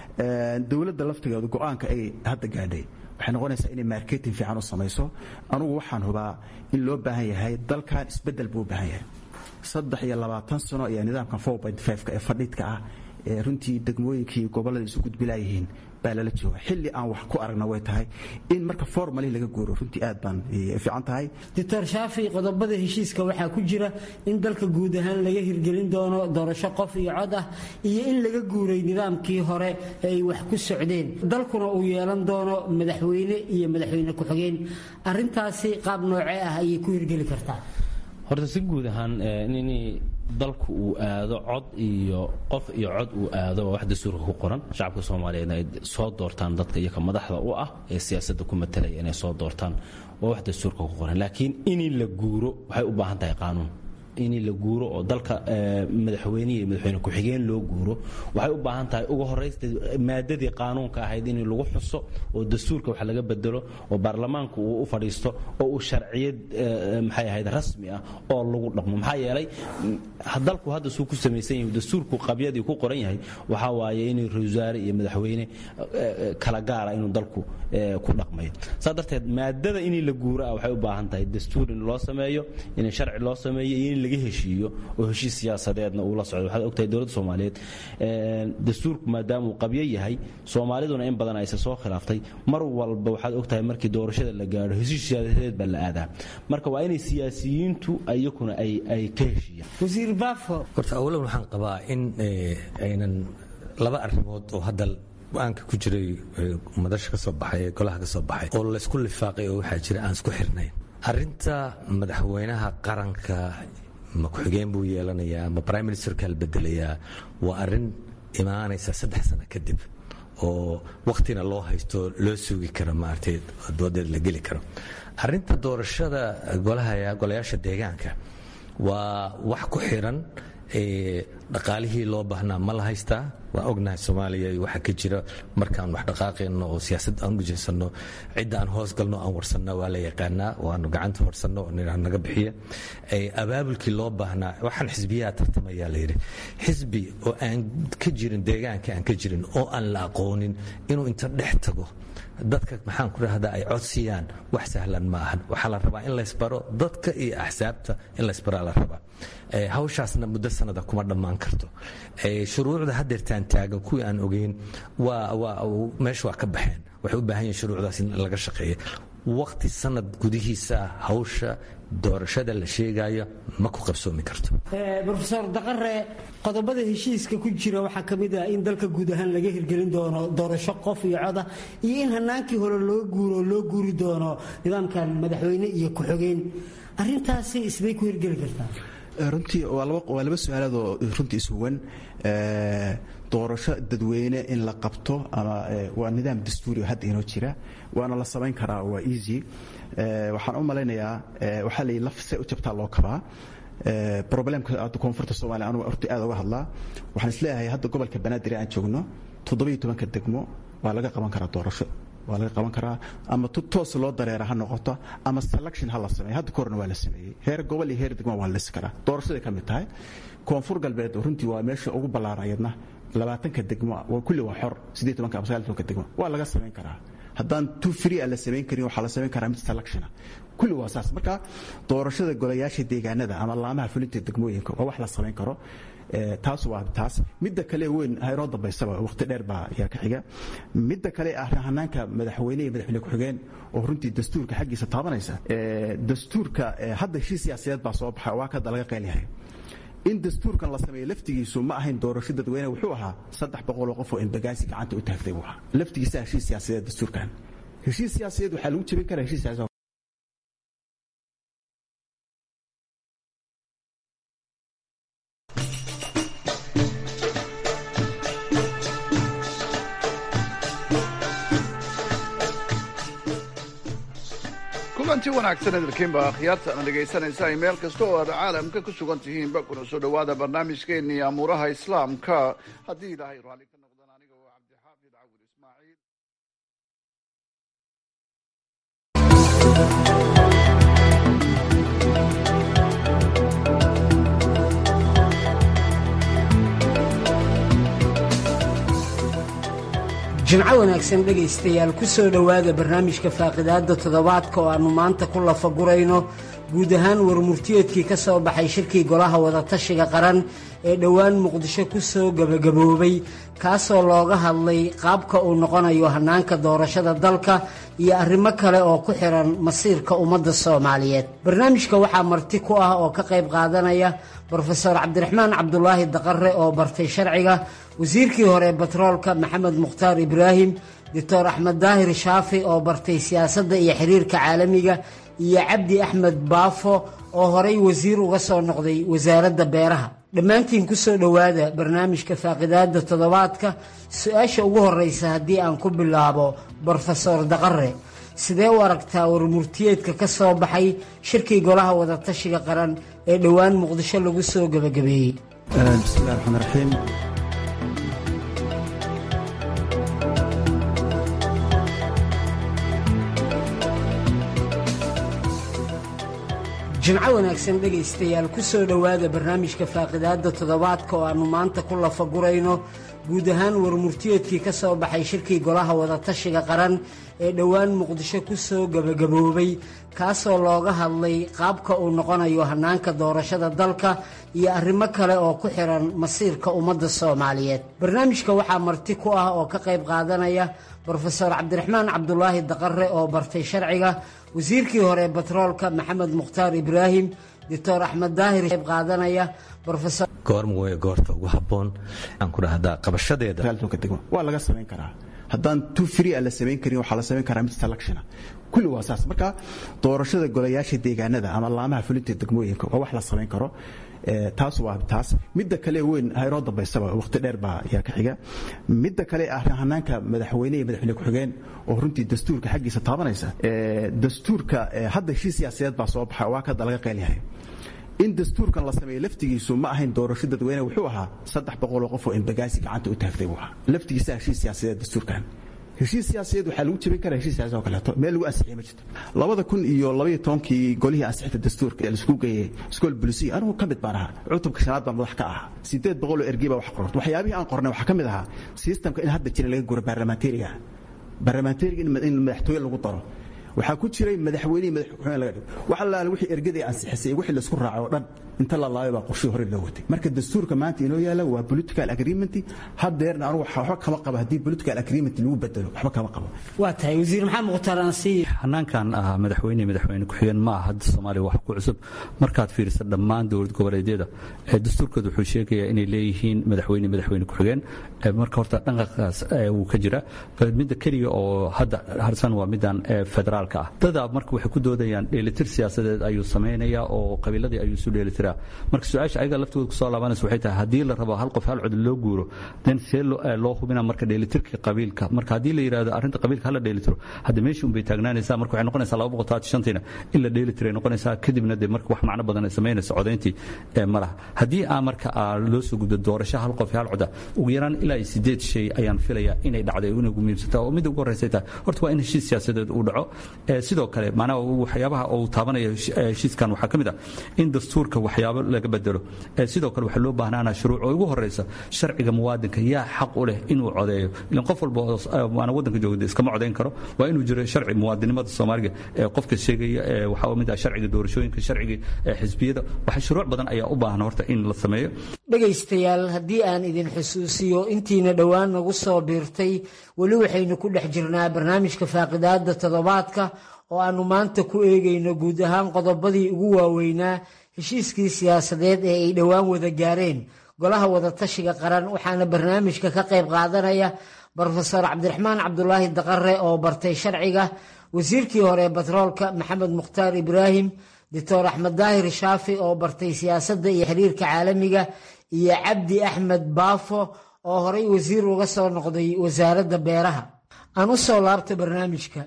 [SPEAKER 2] dowladda laftigeedu go-aanka ay hadda gaadhay waxay noqonaysaa inay marketing fiican u samayso anugu waxaan hubaa in loo baahan yahay dalkan isbedel buu u baahan yahay saddex iyo labaatan sano ayaa nidaamkan four point five-ka ee fadhiidka ah ee runtii degmooyinkii gobollada isu gudbilaayihiin baa lala jooga xilli aan wax ku aragna way tahay in marka formali laga guuro runtii aad baan fiican tahay
[SPEAKER 6] doctor shaafi qodobada heshiiska waxaa ku jira in dalka guud ahaan laga hirgelin doono doorasho qof iyo cod ah iyo in laga guuray nidaamkii hore ay wax ku socdeen dalkuna uu yeelan doono madaxweyne iyo madaxweyne ku-xigeen arintaasi qaab noocee ah ayay ku hirgeli kartaa
[SPEAKER 3] horta si guud ahaan in dalku uu aado cod iyo qof iyo cod uu aado waa wax dastuurka ku qoran shacabka soomaaliyeedna ay soo doortaan dadka iyoka madaxda u ah ee siyaasadda ku matalaya inay soo doortaan waa wax dastuurka ku qoran laakiin in la guuro waxay u baahan tahay qaanuun in la guuro oo dalka madaxweyne iyo madaxweyne ku-xigeen loo guuro waxay u baahan tahay ugu horaysta maadadii qaanuunka ahayd in lagu xuso oo dastuurka wax laga bedelo oo baarlamaanku uu u fadhiisto oo uu sharciyad maxay ahayd rasmi ah oo lagu dhaqmo maxaa yeelay dalku hadda suu ku samaysan yahay dastuurku qabyadii ku qoran yahay waxaa waaye in ra-isul wasaare iyo madaxweyne kala gaara inuu dalku ku dhaqmayo saa darteed maadada in la guuro ah waxay u baahan tahay dastuur in loo sameeyo in sharci loo sameeyo iyo in laga heshiiyo oo heshiis siyaasadeedna uu la socdo waxaad ogtahay dowladda soomaaliyeed dastuurku maadaama uu qabyo yahay soomaaliduna in badan ayse soo khilaaftay mar walba waxaad ogtahay markii doorashada la gaadho heshiis siyaasadeed baa la aadaa marka waa inay siyaasiyiintu iyakuna ay ka heshiiyaan
[SPEAKER 6] wasiir baafo
[SPEAKER 7] horta awalan waxaan qabaa in aynan laba arrimood oo hadda go-aanka ku jiray madasha ka soo baxay ee golaha ka soo baxay oo laysku lifaaqay oo waxaa jira aan isku xirnayn arrinta madaxweynaha qaranka ma ku-xigeen buu yeelanayaa ma prime ministerka la bedelayaa waa arrin imaanaysa saddex sano kadib oo wakhtina loo haysto loo sugi karo maaragtay doodeed la geli karo arrinta doorashada golayaasha deegaanka waa wax ku xiran dhaqaalihii loo baahnaa ma la haystaa waan ognahay soomaaliya waxa ka jira markaan wax dhaqaaqayno oo siyaasad aan ujeysano cidda aan hoos galno aan warsanna waa la yaqaanaa waanu gacanta horsanno oo nidhaah naga bixiya abaabulkii loo baahnaa waxaan xisbiyaha tartamayaa layidhi xisbi oo aan ka jirin deegaanka aan ka jirin oo aan la aqoonin inuu inta dhex tago dadka maxaan ku dhahdaa ay codsiyaan wax sahlan ma ahan waxaa la rabaa in laysbaro dadka iyo axsaabta in laysbaraa la rabaa hawshaasna muddo sanada kuma dhammaan karto shuruucda hadeertaan taagan kuwii aan ogeyn meesha waa ka baxeen waxay u baahan yihin shuruucdaas in laga shaqeeya waqti sanad gudihiisa hawsha doorashada la sheegayo ma ku qabsoomi karto
[SPEAKER 6] rofeor daqare qodobada heshiiska ku jira waxaa ka mid ah in dalka guud ahaan laga hirgelin doono doorasho qof iyo coda iyo in hanaankii hore loo guuro loo guuri doono nidaamkan madaxweyne iyo ku-xogeen arintaasi isbay ku hirgeli kartaa
[SPEAKER 2] runtii waa laba su-aalaadoo runtii isuwan doorasho dadweyne in la qabto ama waa nidaam dastuuri hadda inoo jira waana la samayn karaa waa easy waxaan u malaynayaa waxaa la laf se u jabtaa loo kabaa problemka hadda koonfurta soomaaliya anugu horta aad uga hadlaa waxaan isleeyahay hadda gobolka banaadir aan joogno toddobiyo tobanka degmo waa laga qaban karaa doorasho waa laga qaban karaa ama toos loo dareera ha noqoto ama selection ha la sameeyo hadda korna waa la sameeyey heer gobol iyo heer degmo waa la lisi karaa doorashaday ka mid tahay koonfur galbeed runtii waa meesha ugu ballaarayadna labaatanka degmo kulli waa xor siddeed tobanka ama sagaal tobanka degmo waa laga samayn karaa haddaan tu free aan la samayn karin waxaa la samayn karaa mid selectiona kulli waa saas marka doorashada golayaasha deegaanada ama laamaha fulinta degmooyinka waa wax la samayn karo taas waa taas midda kale weyn haynoo dambaysaba waqti dheer baa yaa ka xiga midda kale ah hanaanka madaxweyne iyo madaxweyne ku-xigeen oo runtii dastuurka xaggiisa taabanaysa dastuurka hadda heshiis siyaasadeed baa soo baxa waa kada laga qeylyahay in dastuurkan la sameeyo laftigiisu ma ahayn doorasho dadweyne wuxuu ahaa saddex boqoloo qof oo embagaasi gacanta u taagtay buu ahaa laftigiisa heshiis siyaasadeed dastuurkan heshiis siyaasadeed waxaa lagu jebin karaa heshiis siyaasadeed
[SPEAKER 9] kulanti wanaagsan idilkiinba akhyaarta ana dhegaysanaysa ay meel kasta oo aad caalamka ku sugan tihiinba kuna soo dhowaada barnaamijkeennii amuuraha islaamka haddii ilaahay raalli ka noqdaan aniga oo cabdixaafid cawil ismaaciil
[SPEAKER 6] jimco wanaagsan dhegaystayaal ku soo dhowaada barnaamijka faaqidaadda toddobaadka oo aannu maanta ku lafagurayno guud ahaan warmurtiyeedkii ka soo baxay shirkii golaha wadatashiga qaran ee dhowaan muqdisho ku soo gebagaboobay kaasoo looga hadlay qaabka uu noqonayo hannaanka doorashada dalka iyo arrimo kale oo ku xihan masiirka ummadda soomaaliyeed barnaamijka waxaa marti ku ah oo ka qayb qaadanaya brofeor cabdiraxmaan cabdulaahi daqare oo bartay sharciga wasiirkii hore batroolka maxamed mukhtaar ibraahim doctor axmed daahir shaafi oo bartay siyaasadda iyo xiriirka caalamiga iyo cabdi axmed baafo oo horay wasiir uga soo noqday wasaaradda beeraha dhammaantiin ku soo dhowaada barnaamijka faaqidaadda toddobaadka su-aasha ugu horreysa haddii aan ku bilaabo brofesor daqare sidee u aragtaa warmurtiyeedka ka soo baxay shirkii golaha wadatashiga qaran ee dhowaan muqdisho lagu soo gebagabeeyey
[SPEAKER 2] bismillahi raxmaan raxiim
[SPEAKER 6] jimco wanaagsan dhegaystayaal ku soo dhowaada barnaamijka faaqidaadda toddobaadka oo aannu maanta ku lafagurayno guud ahaan warmurtiyeedkii ka soo baxay shirkii golaha wadatashiga qaran ee dhowaan muqdisho ku soo gebagaboobay kaasoo looga hadlay qaabka uu noqonayo hannaanka doorashada dalka iyo arrimo kale oo ku xihan masiirka ummadda soomaaliyeed barnaamijka waxaa marti ku ah oo ka qayb qaadanaya brofeor cabdiraxmaan cabdulaahi daqare oo bartay sharciga wasiirkii hore batroolka maxamed mukhtaar ibraahim doctor axmed daahir qayb qaadanaya
[SPEAKER 7] goorma wey goorta ugu habboon aan ku dhahdaa qabashadeeda
[SPEAKER 2] waa laga samayn karaa haddaan tu free a la samayn karin waxaa la samayn karaa mid selectiona kulli waa saas marka doorashada golayaasha deegaanada ama laamaha fulinta degmooyinka waa wax la samayn karo taas waa taas midda kale weyn haynoo dambaysaba waqti dheer baa yaa ka xiga midda kale ah hanaanka madaxweyne iyo madaxweyne ku-xigeen oo runtii dastuurka xaggiisa taabanaysa dastuurka hadda heshiis siyaasadeed baa soo baxa waa kada laga qeylyahay in dastuurkan la sameeyo laftigiisu ma ahayn doorasho dadweyne wuxuu ahaa saddex boqoloo qof oo imbagaasi gacanta u taagtay buu ahaa laftigiisa heshiis siyaasadeed dastuurkan heshiis siyaasadeed waxaa lagu jebin karaa heshiis siyaasad oo kaleeto meel lagu ansixiyay ma jirto labada kun iyo labaiyo tobankii golihii ansixinta dastuurka ee laisku geeyey iskool bulisiya anigu ka mid baan ahaa cutubka shanaad baan madax ka ahaa sideed boqol oo ergey baa wax qororta waxyaabihii aan qornay waxaa ka mid ahaa sistamka in hadda jira laga guro baarlamaanteriga baarlamaanteriga in madaxtooye lagu daro waxaa ku jiray madaxweynihii madaxweyne laga dhigo wax allaale wixii ergadii ansixisay wixii laisku raacay oo dhan inta la laabay baa qorshihii hore loo watay marka dastuurka maanta inoo yaala waa political agreement haddeerna anigu waxba kama qabo haddii political agreement lagu bedelo waxba kama qabo
[SPEAKER 6] waa tahay wasiir maxamed mukhtaar ansiiye
[SPEAKER 3] hanaankan ah madaxweyne madaxweyne ku-xigeen ma aha hadda soomaaliya wax ku cusub markaad fiiriso dhammaan dowlad goboleedyada dastuurkooda wuxuu sheegayaa inay leeyihiin madaxweyne madaxweyne ku-xigeen marka horta dhanqaqaas wuu ka jira midda keliya oo hadda harsan waa middan federaal dadaa marka waxay ku doodayaan dheelitir siyaasadeed ayuu samaynayaa oo qabiiladii ayuu isu dheelitiraa marka su-aasha ayaga laftooda kusoo laabanaysa waxay tahay haddii la rabo hal qof hal cod loo guuro den see loo hubina marka dheelitirka qabiilka marka haddii la yidhahdo arrinta qabiilka hala dheelitiro hadda meesha unbay taagnaanaysaa marka waxay noqonaysaa laba boqol todobaatan shantiina in la dheelitiray noqonaysaa kadibna dee marka wax macno badan ay samaynaysa codayntii ma laha haddii aa marka loo soo gudbo doorasho hal qof hal coda ugu yaraan ilaa iyo sideed shay ayaan filayaa inay dhacday inay ugu muhiimsantaa oo midda ugu horreysay tahay horta waa in heshiis siyaasadeed uu dhaco sidoo kale macnaha waxyaabaha uu taabanaya heshiiskan waxaa ka mid ah in dastuurka waxyaabo laga bedelo sidoo kale waxaa loo baahnaana shuruuc oo ugu horeysa sharciga muwaadinka yaa xaq u leh inuu codeeyo ilan qof walba waana waddanka joogda iskama codayn karo waa inuu jiro sharci muwaadinimada soomaaliga qofka sheegaya waxaa mid ah sharciga doorashooyinka sharciga xisbiyada waxa shuruuc badan ayaa u baahan horta in la sameeyo
[SPEAKER 6] dhegaystayaal haddii aan idin xusuusiyo intiina dhowaan nagu soo biirtay weli waxaynu ku dhex jirnaa barnaamijka faaqidaadda toddobaadka oo aannu maanta ku eegayno guud ahaan qodobadii ugu waaweynaa heshiiskii siyaasadeed ee ay dhowaan wada gaareen golaha wadatashiga qaran waxaana barnaamijka ka qayb qaadanaya brofesor cabdiraxmaan cabdulaahi daqare oo bartay sharciga wasiirkii hore batroolka maxamed mukhtaar ibraahim doctor axmed daahir shaafi oo bartay siyaasadda iyo xiriirka caalamiga iyo cabdi axmed baafo oo horay wasiir uga soo noqday wasaaradda beeraha aan u soo laabta barnaamijka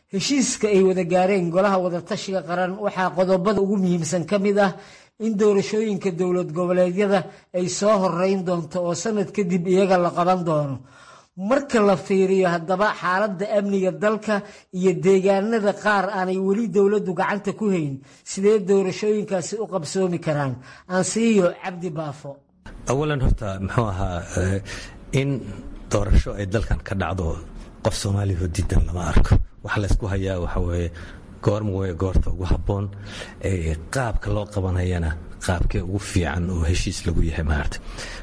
[SPEAKER 6] heshiiska ay wada gaareen golaha wadatashiga qaran waxaa qodobada ugu muhiimsan ka mid ah in doorashooyinka dowlad goboleedyada ay soo horeyn doonto oo sanad kadib iyaga la qaban doono marka la fiiriyo haddaba xaaladda amniga dalka iyo deegaanada qaar aanay weli dowladdu gacanta ku hayn sidee doorashooyinkaasi u qabsoomi karaan aansiiyo cabdi baafo
[SPEAKER 7] awalan horta muxuu ahaa in doorasho ay dalkan ka dhacdo qof soomaaliya diidan lama arko waxa laysku hayaa waxa weeye goorma wey goorta ugu habboon qaabka loo qabanayana qaabkee ugu fiican oo heshiis lagu yahay maarata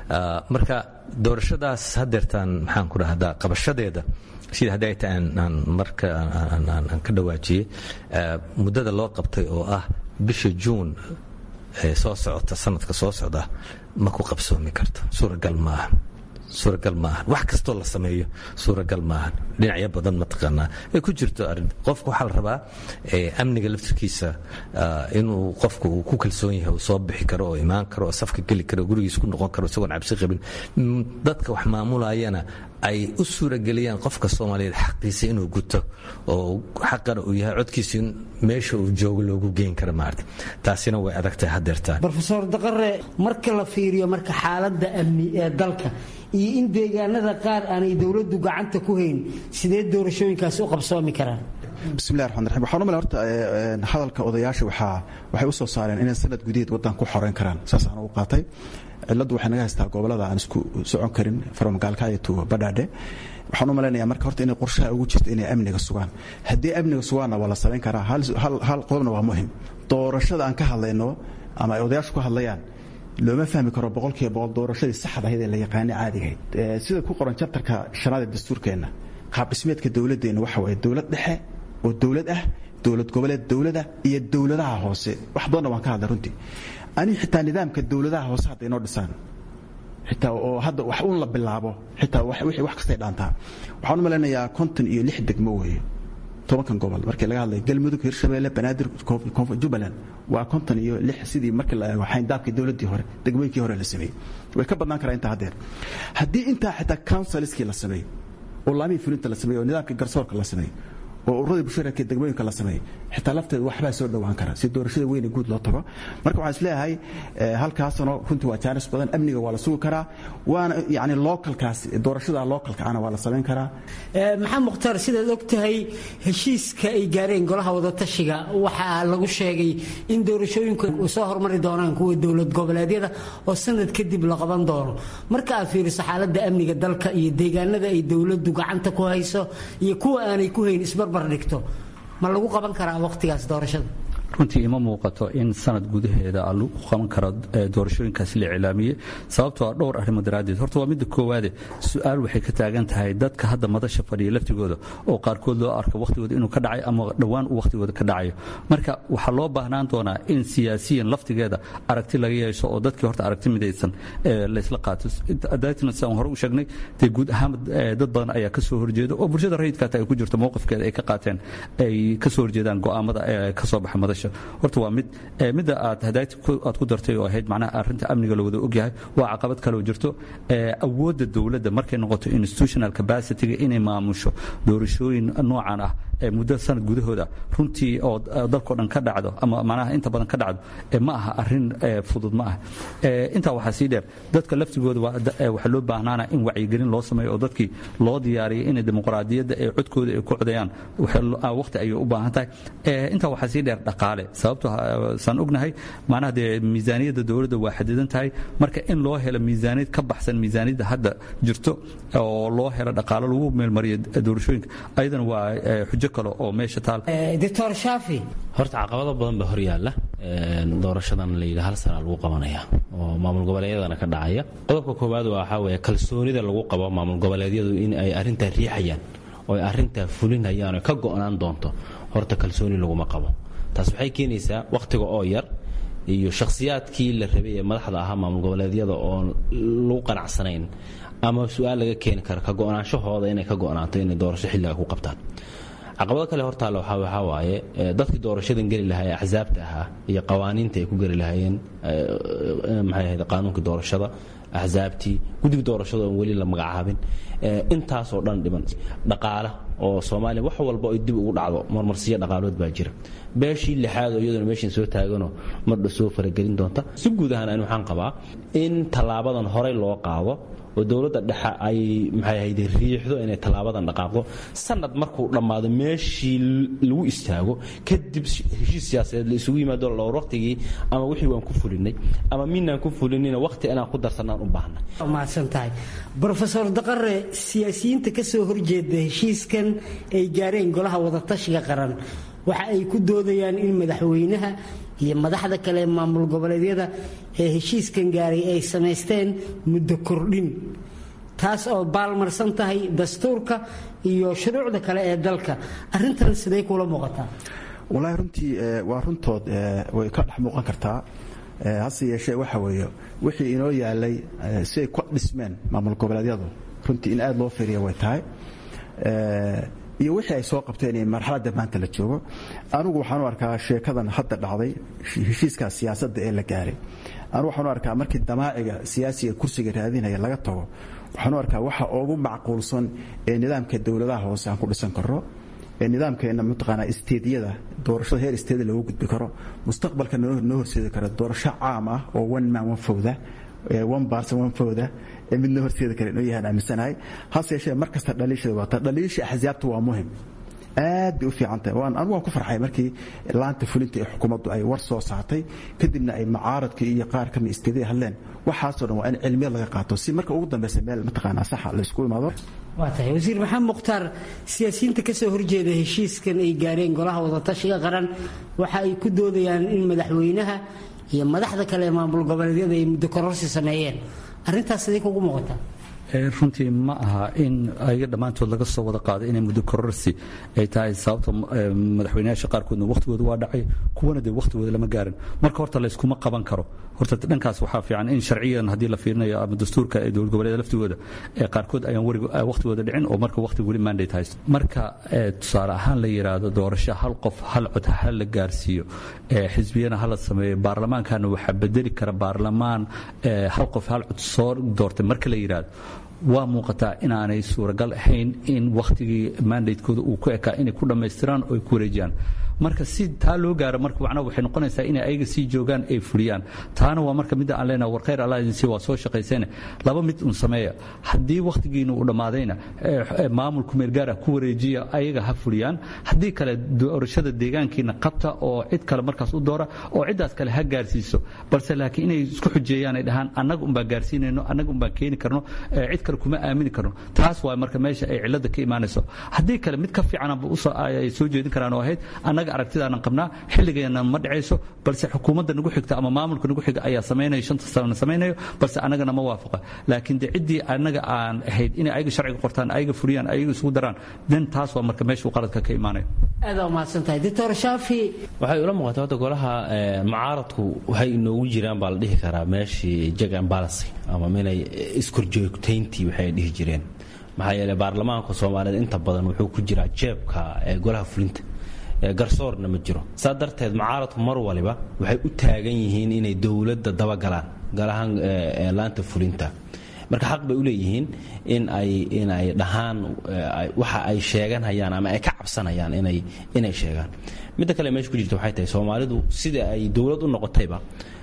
[SPEAKER 7] marka doorashadaas hadeertaan maxaan ku dhahdaa qabashadeeda sida haddii ay tahay aan marka aan ka dhawaajiyey muddada loo qabtay oo ah bisha juun ee soo socota sanadka soo socda ma ku qabsoomi karto suuragal maaha suuragal maahan wax kastoo la sameeyo suuragal maahan dhinacyo badan mataqaanaa ay ku jirto arin qofku waxaa la rabaa amniga laftirkiisa inuu qofku uu ku kalsoon yahay uu soo bixi karo oo imaan karo oo safka geli karo gurigiis ku noqon karo isagoon cabsi qabin dadka wax maamulayana ay u suurageliyaan qofka soomaaliyeed xaqiisa inuu guto oo xaqana uu yahay codkiisa in meesha uu joogo loogu geyn karo maarata taasina way adagtahay hadeertaan
[SPEAKER 6] rofeor daqare marka la fiiriyo marka xaaladda amni ee dalka iyo in deegaanada qaar aanay dowladdu gacanta ku hayn sidee doorashooyinkaasi u qabsoomi karaan
[SPEAKER 2] bismillahi raxmaan raxiim waxaan u malay horta hadalka odayaasha waxaa waxay u soo saareen inay sanad gudaheed waddan ku xoreyn karaan saas aan ugu qaatay cilladdu waxay naga haystaa gobollada aan isku socon karin farmagaalka iyo tuuga badhaadhe waxaan u malaynayaa marka horta inay qorshaha ugu jirto inay amniga sugaan haddii amniga sugaanna waa la samayn karaa hal qodobna waa muhim doorashada aan ka hadlayno ama ay odayaashu ka hadlayaan looma fahmi karo boqolkiiba boqol doorashadii saxda ahayd ee la yaqaanay caadigahayd sida ku qoran jabtarka shanaad ee dastuurkeenna qaab dhismeedka dowladdeenna waxa waaye dowlad dhexe oo dowlad ah dowlad goboleed dowlada iyo dowladaha hoose wax badanna waan ka hadlay runtii anigu xitaa nidaamka dowladaha hoose hadda inoo dhisaan xitaa oo hadda wax uun la bilaabo xitaa wixii wax kastay dhaantaa waxaan u malaynayaa konton iyo lix degmo weeye tobankan gobol markii laga hadlay galmudug hirshabeelle banaadir jubbaland waa konton iyo lix sidii markii la eego xayndaabkii dowladdii hore degmooyinkii hore la sameeyey way ka badnaan karaa intaa haddeer haddii intaa xitaa counsilskii la sameeyey oo laamihii fulinta la sameeyey oo nidaamkii garsoorka la sameeyey oo ururadii bulshada degmooyinka la sameeyey xitaa lafteeda waxbaa soo dhowaan kara si doorashada weyne guud loo tago marka waxaan isleeyahay halkaasano runtii waa jaanis badan amniga waa la sugi karaa waana yani localkaas doorashada localka ana waa la samayn karaa
[SPEAKER 6] maxamed mukhtaar sidaad og tahay heshiiska ay gaareen golaha wadatashiga waxaa lagu sheegay in doorashooyinku soo hormari doonaan kuwa dowlad goboleedyada oo sanad kadib la qaban doono marka aad fiiriso xaaladda amniga dalka iyo deegaanada ay dowladdu gacanta ku hayso iyo kuwa aanay ku hayn isbarbar dhigto ma lagu qaban karaa wakhtigaas doorashada
[SPEAKER 3] runtii ima muuqato in sanad gudaheeda lagu qaban karo doorashooyinkaasi la iclaamiyey sababtoo ah dhowr arrimo daraaddeed horta waa midda koowaade su-aal waxay ka taagan tahay dadka hadda madasha fadhiya laftigooda oo qaarkood loo arko wakhtigooda inuu ka dhacay ama dhowaan uu wakhtigooda ka dhacayo marka waxaa loo baahnaan doonaa in siyaasiyan laftigeeda aragti laga yeesho oo dadkii horta aragti midaysan laysla qaato daatna sidaan hore u sheegnay dee guud ahaan dad badan ayaa ka soo horjeeda oo bulshada rayidka hata ay ku jirto mowqifkeeda ay ka qaateen ay ka soo horjeedaan go'aamada ka soo baxa madasha horta waa mid midda aad hadayti aad ku dartay oo ahayd macnaha arrinta amniga la wada ogyahay waa caqabad kale oo jirto awoodda dowladda markay noqoto institutional capacity-ga inay maamusho doorashooyin noocan ah muddo sanad gudahooda runtii oo dalkao dhan ka dhacdo ama macnaha inta badan ka dhacdo ma aha arrin fudud ma ah intaa waxaa sii dheer dadka laftigooda waxaa loo baahnaana in wacyigelin loo sameeyo oo dadkii loo diyaariyo inay dimuqraadiyadda ee codkooda ay ku codayaan waqti ayay u baahan tahay intaa waxaa sii dheer dhaqaale sababto saan ognahay macnaha dee miisaaniyadda dowladda waa xadidan tahay marka in loo helo miisaaniyad ka baxsan miisaaniyadda hadda jirto oo loo helo dhaqaalo lagu meelmariyo doorashooyinka ayadana waa xujo kale oo meesha taal
[SPEAKER 6] doctor shaafi
[SPEAKER 8] horta caqabado badan baa hor yaalla doorashadan la yidhi hal sana lagu qabanaya oo maamul goboleedyadana ka dhacaya qodobka koowaad waxaa weeye kalsoonida lagu qabo maamul goboleedyadu in ay arrintaa riixayaan oo ay arrintaa fulinayaan oo ka go'naan doonto horta kalsooni laguma qabo taas waxay keenaysaa wakhtiga oo yar iyo shakhsiyaadkii la rabay ee madaxda ahaa maamul goboleedyada oon lagu qanacsanayn ama su-aal laga keeni karo ka go'naanshahooda inay ka go'naato inay doorasho xilliga ku qabtaan caqabado kale hortaalla waxaa waaye dadkii doorashadan geli lahaa ee axsaabta ahaa iyo qawaaniinta ay ku geli lahaayeen maxay ahayd qaanuunkii doorashada axsaabtii guddiga doorashada oon weli la magacaabin intaasoo dhan dhiban dhaqaala oo soomaaliya wax walba ay dib ugu dhacdo marmarsiyo dhaqaalood baa jira beeshii lixaad oo iyaduna meeshan soo taaganoo mardha soo faragelin doonta si guud ahaan ani waxaan qabaa in tallaabadan horey loo qaado oo dowladda dhexe ay maxay ahayd riixdo inay tallaabadan dhaqaaqdo sanad markuu dhammaado meeshii lagu istaago kadib heshiis siyaasadeed la isugu yimaado dhowr waqtigii ama wixii waan ku fulinay ama minaan ku fulinina waqti inaan ku darsanaan u baahna
[SPEAKER 6] mahadsan tahay brofesor daqare siyaasiyiinta ka soo horjeeda heshiiskan ay gaareen golaha wadatashiga qaran waxa ay ku doodayaan in madaxweynaha iyo madaxda kale ee maamul goboleedyada ee heshiiskan gaaray ay samaysteen muddo kordhin taas oo baalmarsan tahay dastuurka iyo shuruucda kale ee dalka arintan siday kula muuqataa
[SPEAKER 2] wallaahi runtii waa runtood way ka dhex muuqan kartaa hase yeeshee waxa weeye wixii inoo yaalay si ay ku dhismeen maamul goboleedyadu runtii in aad loo fiiriya way tahay iyo wixii ay soo qabteen in marxaladda maanta la joogo anugu waxaan u arkaa sheekadan hadda dhacday heshiiska siyaasadda ee la gaaray anugu waxaan u arkaa markii damaaciga siyaasiga kursiga raadinaya laga tago waxaan u arkaa waxa ugu macquulsan ee nidaamka dowladaha hoose aan ku dhisan karo ee nidaamkeena mataqaanaa isteediyada doorashada heer isteedi loogu gudbi karo mustaqbalka noo horseedi karo doorasho caam ah oo one man one fowda one person one fowda ee mid noo horseedi kara inuu yahaan aaminsanahay hase yeeshee mar kasta dhaliishada waata dhaliisha axsaabta waa muhim aad bay u fiican tahay waan anigu waan ku farxay markii laanta fulinta ee xukuumaddu ay war soo saartay kadibna ay mucaaradka iyo qaar kamid isteedada hadleen waxaasoo dhan waa in cilmiya laga qaato si marka ugu dambeysa meel mataqaanaa saxa la isku imaado
[SPEAKER 6] waa tahay wasiir maxamed mukhtaar siyaasiyiinta ka soo horjeeda heshiiskan ay gaareen golaha wadatashiga qaran waxa ay ku doodayaan in madaxweynaha iyo madaxda kale ee maamul goboleedyada ay muddo kororsi sameeyeen arrintaas sidee kugu muuqataa
[SPEAKER 10] runtii ma aha in ayaga dhammaantood laga soo wada qaado inay muddo kororsi ay tahay sababta madaxweynayaasha qaarkoodna wakhtigooda waa dhacay kuwana dee wakhtigooda lama gaarin marka horta layskuma qaban karo horta dhankaas waxaa fiican in sharciyan haddii la fiirinayo ama dastuurka ee dowlad goboleeda laftigooda ee qaarkood ayaan weriga wakhtigooda dhicin oo marka wakhtiga weli mandate haysto marka tusaale ahaan la yidhaahdo doorasho hal qof hal cod ha la gaarsiiyo xisbiyana ha la sameeyo baarlamaankana waxaa bedeli kara baarlamaan hal qof hal cod soo doortay marka la yidhaahdo waa muuqataa inaanay suuragal ahayn in wakhtigii mandatekooda uu ku ekaa inay ku dhammaystiraan oo ay ku wareejiyaan marka si taa loo gaaro marka macnaha waxay noqonaysaa inay ayaga sii joogaan ay fuliyaan taana waa marka midda aan leenahay war khayr allah idin sii waa soo shaqaysayna laba mid un sameeya haddii wakhtigiina uu dhammaadayna maamulku meelgaara ku wareejiya ayaga ha fuliyaan haddii kale doorashada deegaankiina qabta oo cid kale markaas u doora oo ciddaas kale ha gaarsiiso balse laakiin inay isku xujeeyaan ay dhahaan annaga unbaan gaarsiinayno annaga unbaan keeni karno cid kale kuma aamini karno taas waa marka meesha ay cilada ka imaanayso haddii kale mid ka fiicanaba ay soo jeedin karaan oo ahayd annaga aragtidaanan qabnaa xilligeena ma dhacayso balse xukuumadda nagu xigta ama maamulka nagu xiga ayaa samaynayo shanta sanana samaynayo balse annagana ma waafaqa laakiin de ciddii annaga aan ahayd inay ayaga sharciga qortaan ayaga fuliyaan ayaga isugu daraan den taas waa marka meesha uu qaladka ka imaanayo
[SPEAKER 6] aada umahadsantahay doctor shaafi
[SPEAKER 8] waxay ula muuqataa hadda golaha mucaaradku waxay inoogu jiraan baa la dhihi karaa meeshii jag and balance ama inay iskorjoogtayntii waxay dhihi jireen maxaa yeelay baarlamaanka soomaaliyeed inta badan wuxuu ku jiraa jeebka golaha fulinta garsoorna ma jiro saa darteed mucaaradku mar waliba waxay u taagan yihiin inay dowladda dabagalaan galahaan laanta fulinta marka xaq bay u leeyihiin in ay inay dhahaan waxa ay sheeganhayaan ama ay ka cabsanayaan inay inay sheegaan midda kale meesha ku jirta waxay tahay soomaalidu sida ay dowlad u noqotayba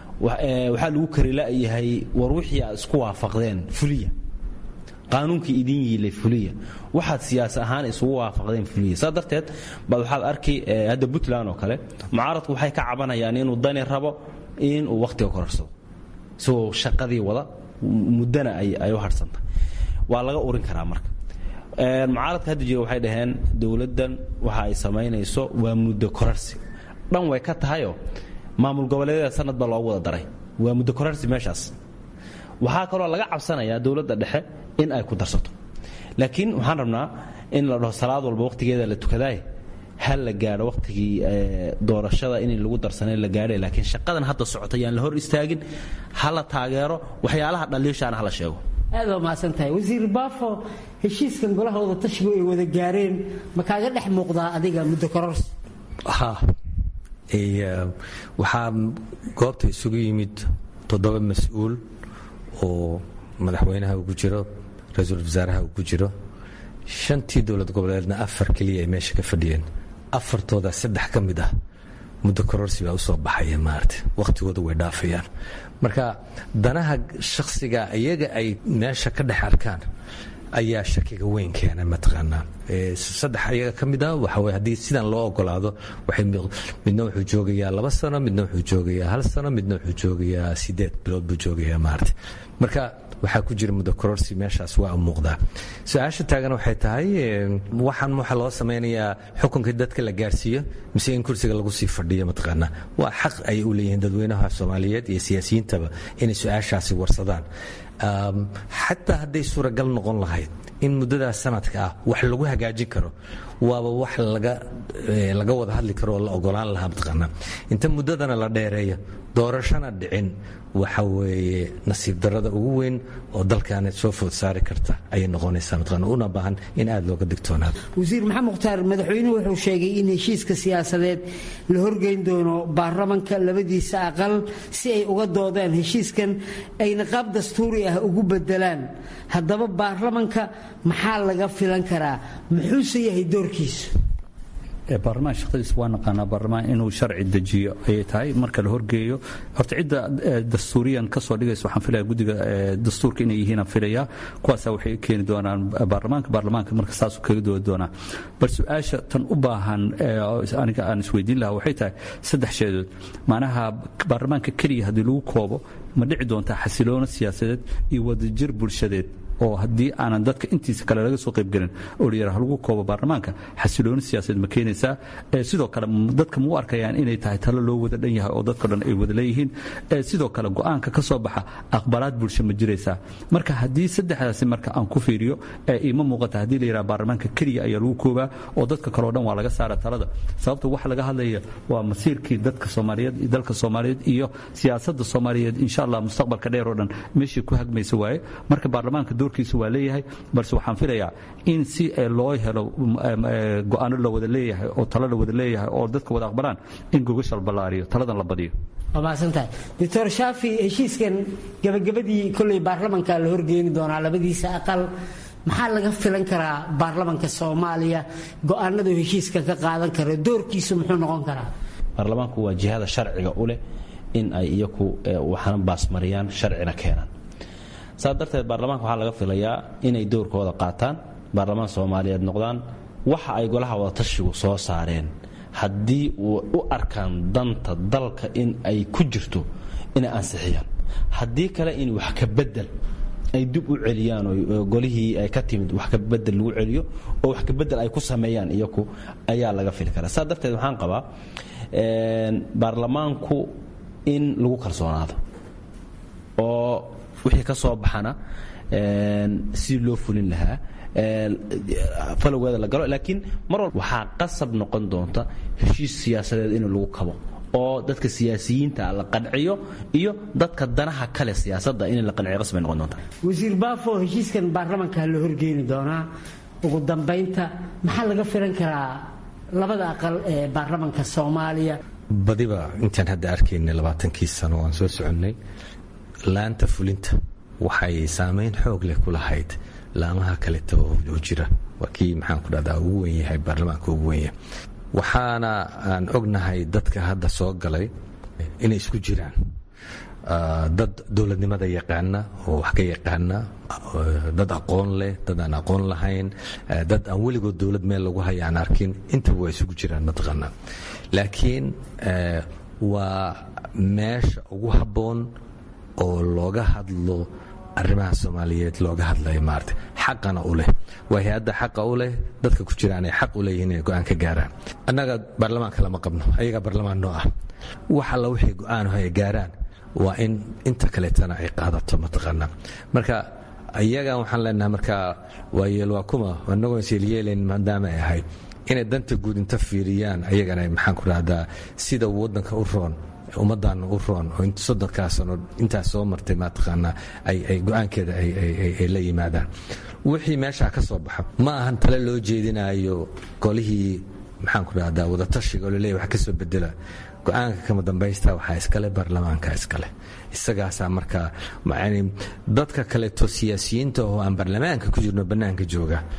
[SPEAKER 8] waxaa lagu karila'yahay war wixii aad isku waafaqdeen fuliya qaanuunkii idin yiilay fuliya waxaad siyaas ahaan isugu waafaqdeen fuliya saa darteed baad waxaad arki hadda puntland oo kale mucaaradku waxay ka cabanayaan inuu dani rabo inuu wakhtiga korarsado isagoo shaqadii wada muddana ay u harhsantahay waa laga urin karaa marka mucaaradka hadda jira waxay dhaheen dowladdan waxa ay samaynayso waa muddo korarsi dhan way ka tahayoo maamul goboleedyada sanad baa loogu wada daray waa muddo korarsi meeshaas waxaa kaloo laga cabsanayaa dowladda dhexe in ay ku darsato laakiin waxaan rabnaa in la dhaho salaad walba wakhtigeeda la tukadaay ha la gaadho wakhtigii doorashada in lagu darsanay la gaadhay laakiin shaqadan hadda socota yaan la hor istaagin ha la taageero waxyaalaha dhaliishaana ha la sheego
[SPEAKER 6] aad waa mahadsan tahay wasiir baafo heshiiskan golaha wada tashigu ay wada gaareen ma kaaga dhex muuqdaa adiga muddo kororsi
[SPEAKER 7] ha waxaa goobta isugu yimid toddoba mas-uul oo madaxweynaha ugu jiro ra-iisul wasaaraha ugu jiro shantii dowlad goboleedna afar keliya ay meesha ka fadhiyeen afartooda saddex ka mid ah muddo kororsi baa usoo baxaya maarata wakhtigooda way dhaafayaan marka danaha shakhsiga iyaga ay meesha ka dhex arkaan ayaa shakiga weyn keena mataqaanaa saddex ayaga ka mid ah waxa weye haddii sidan loo ogolaado waxay midna wuxuu joogayaa laba sano midna wuxuu joogayaa hal sano midna wuxuu joogayaa sideed bilood buu joogayaa maarata marka waxaa ku jira muddo kororsi meeshaas waa muuqdaa su-aasha taagan waxay tahay waxaan waxa loo samaynayaa xukunkii dadka la gaarsiiyo mise in kursiga lagu sii fadhiyo mataqaanaa waa xaq ay u leeyihiin dadweynaha soomaaliyeed iyo siyaasiyiintaba inay su-aashaasi warsadaan xataa hadday suuragal noqon lahayd in muddadaas sanadka ah wax lagu hagaajin karo waaba wax laga wada hadli karo oo la ogolaan lahaa mataqaanaa inta muddadana la dheereeyo doorashana dhicin waxa weeye nasiib darrada ugu weyn oo dalkaana soo food saari karta ayay noqonaysaa mataqaana una baahan in aada looga digtoonaado
[SPEAKER 6] wasiir maxamed mukhtaar madaxweynuhu wuxuu sheegay in heshiiska siyaasadeed la horgeyn doono baarlamanka labadiisa aqal si ay uga doodaan heshiiskan ayna qaab dastuuri ah ugu bedelaan haddaba baarlamanka maxaa laga filan karaa muxuuse yahay doorkiisu
[SPEAKER 10] baarlamaan shaqadiisa waa naqaanaa baarlamaan inuu sharci dejiyo ayay tahay marka la horgeeyo horta cidda dastuuriyan ka soo dhigaysa waxaan filaya guddiga dastuurka inay yihiin aan filaya kuwaasaa waxay keeni doonaan baarlamaanka baarlamaanka marka saasuu kaga doodi doonaa bal su-aasha tan u baahan aniga aan isweydiin lahaa waxay tahay saddex sheedood macnaha baarlamaanka keliya haddii lagu koobo ma dhici doontaa xasiloono siyaasadeed iyo wadajir bulshadeed oo haddii aanan dadka intiisa kale laga soo qaybgelin oo la yaraha lagu koobo baarlamaanka xasilooni siyaasadeed ma keenaysaa sidoo kale dadka ma u arkayaan inay tahay talo loo wada dhan yahay oo dadka dhan ay wada leeyihiin sidoo kale go-aanka ka soo baxa aqbalaad bulsho ma jiraysaa marka haddii saddexdaasi marka aan ku fiiriyo ima muuqata haddii la yaraha baarlamaanka keliya ayaa lagu koobaa oo dadka kaleo dhan waa laga saara talada sababta waxa laga hadlaya waa masiirkii dadka soomaaliyeed iyo dalka soomaaliyeed iyo siyaasadda soomaaliyeed insha allah mustaqbalka dheer oo dhan meeshii ku hagmaysa waaye marka baarlamaanka doorkiisa waa leeyahay balse waxaan filayaa in si loo helo go-aano la wada leeyahay oo talo la wada leeyahay oo dadka wada aqbalaan in gogasha la ballaariyo taladan la badiyo
[SPEAKER 6] waa mahadsantahay doctor shaafi heshiiskan gabagabadii kolley baarlamanka la horgeeni doonaa labadiisa aqal maxaa laga filan karaa baarlamanka soomaaliya go-aanadu heshiiska ka qaadan karo doorkiisu muxuu noqon karaa
[SPEAKER 3] baarlamaanku waa jihada sharciga u leh in ay iyaku waxna baasmariyaan sharcina keenaan saas darteed baarlamaanka waxaa laga filayaa inay doorkooda qaataan baarlamaan soomaaliyeed noqdaan waxa ay golaha wadatashigu soo saareen haddii u arkaan danta dalka in ay ku jirto inay ansixiyaan haddii kale in wax ka bedel ay dib u celiyaan oo golihii ay ka timid wax ka bedel lagu celiyo oo wax ka bedel ay ku sameeyaan iyaku ayaa laga fili karaa saas darteed waxaan qabaa baarlamaanku in lagu kalsoonaado oo wixii ka soo baxana si loo fulin lahaa falowgeeda la galo laakiin mar walba waxaa qasab noqon doonta heshiis siyaasadeed in lagu kabo oo dadka siyaasiyiinta la qanciyo iyo dadka danaha kale siyaasadda in la qanciyo qasbay noqon doonta
[SPEAKER 6] wasiir baafo heshiiskan baarlamanka la horgeeni doonaa ugu dambaynta maxaa laga filan karaa labada aqal ee baarlamanka soomaaliya
[SPEAKER 7] badiba intaan hadda arkaynay labaatankii sano aan soo soconnay laanta fulinta waxay saamayn xoog leh ku lahayd laamaha kaleta oo jira waa kii maxaan ku dhahdaa ugu wen yahay baarlamaanka ugu wen yahay waxaana aan ognahay dadka hadda soo galay inay isku jiraan dad dowladnimada yaqaana oo wax ka yaqaana dad aqoon leh dad aan aqoon lahayn dad aan weligood dowlad meel lagu haya aan arkin intaba waa isugu jiraan mataqaana laakiin waa meesha ugu habboon oo looga hadlo arrimaha soomaaliyeed looga hadlayo maarata xaqana u leh waa hay-adda xaqa u leh dadka ku jiraan ay xaq u leeyihiin inay go-aan ka gaaraan annaga baarlamaanka lama qabno ayagaa baarlamaan noo ah wax alla wixii go-aanho ay gaaraan waa in inta kaleetana ay qaadato mataqaana marka iyagan waxaan leenahay marka waa yeel waa kuma anagoo isyeelyeelayn maadaama ay ahayd inay danta guud inta fiiriyaan ayagana maxaan ku dhahdaa sida waddanka u roon ummaddaana u roon oo soddonkaa sano intaas soo martay mataqaanaa ay go-aankeeda ay la yimaadaan wixii meeshaa ka soo baxa ma ahan tale loo jeedinayo golihii maxaan ku dhahdaa wadatashiga oo laleeyahy wax ka soo bedela go-aanka kama dambaysta waxaa iskale baarlamaanka iskale isagaasaa markaa dadka kaleeto siyaasiyiinta oo aan baarlamaanka ku jirno bannaanka jooga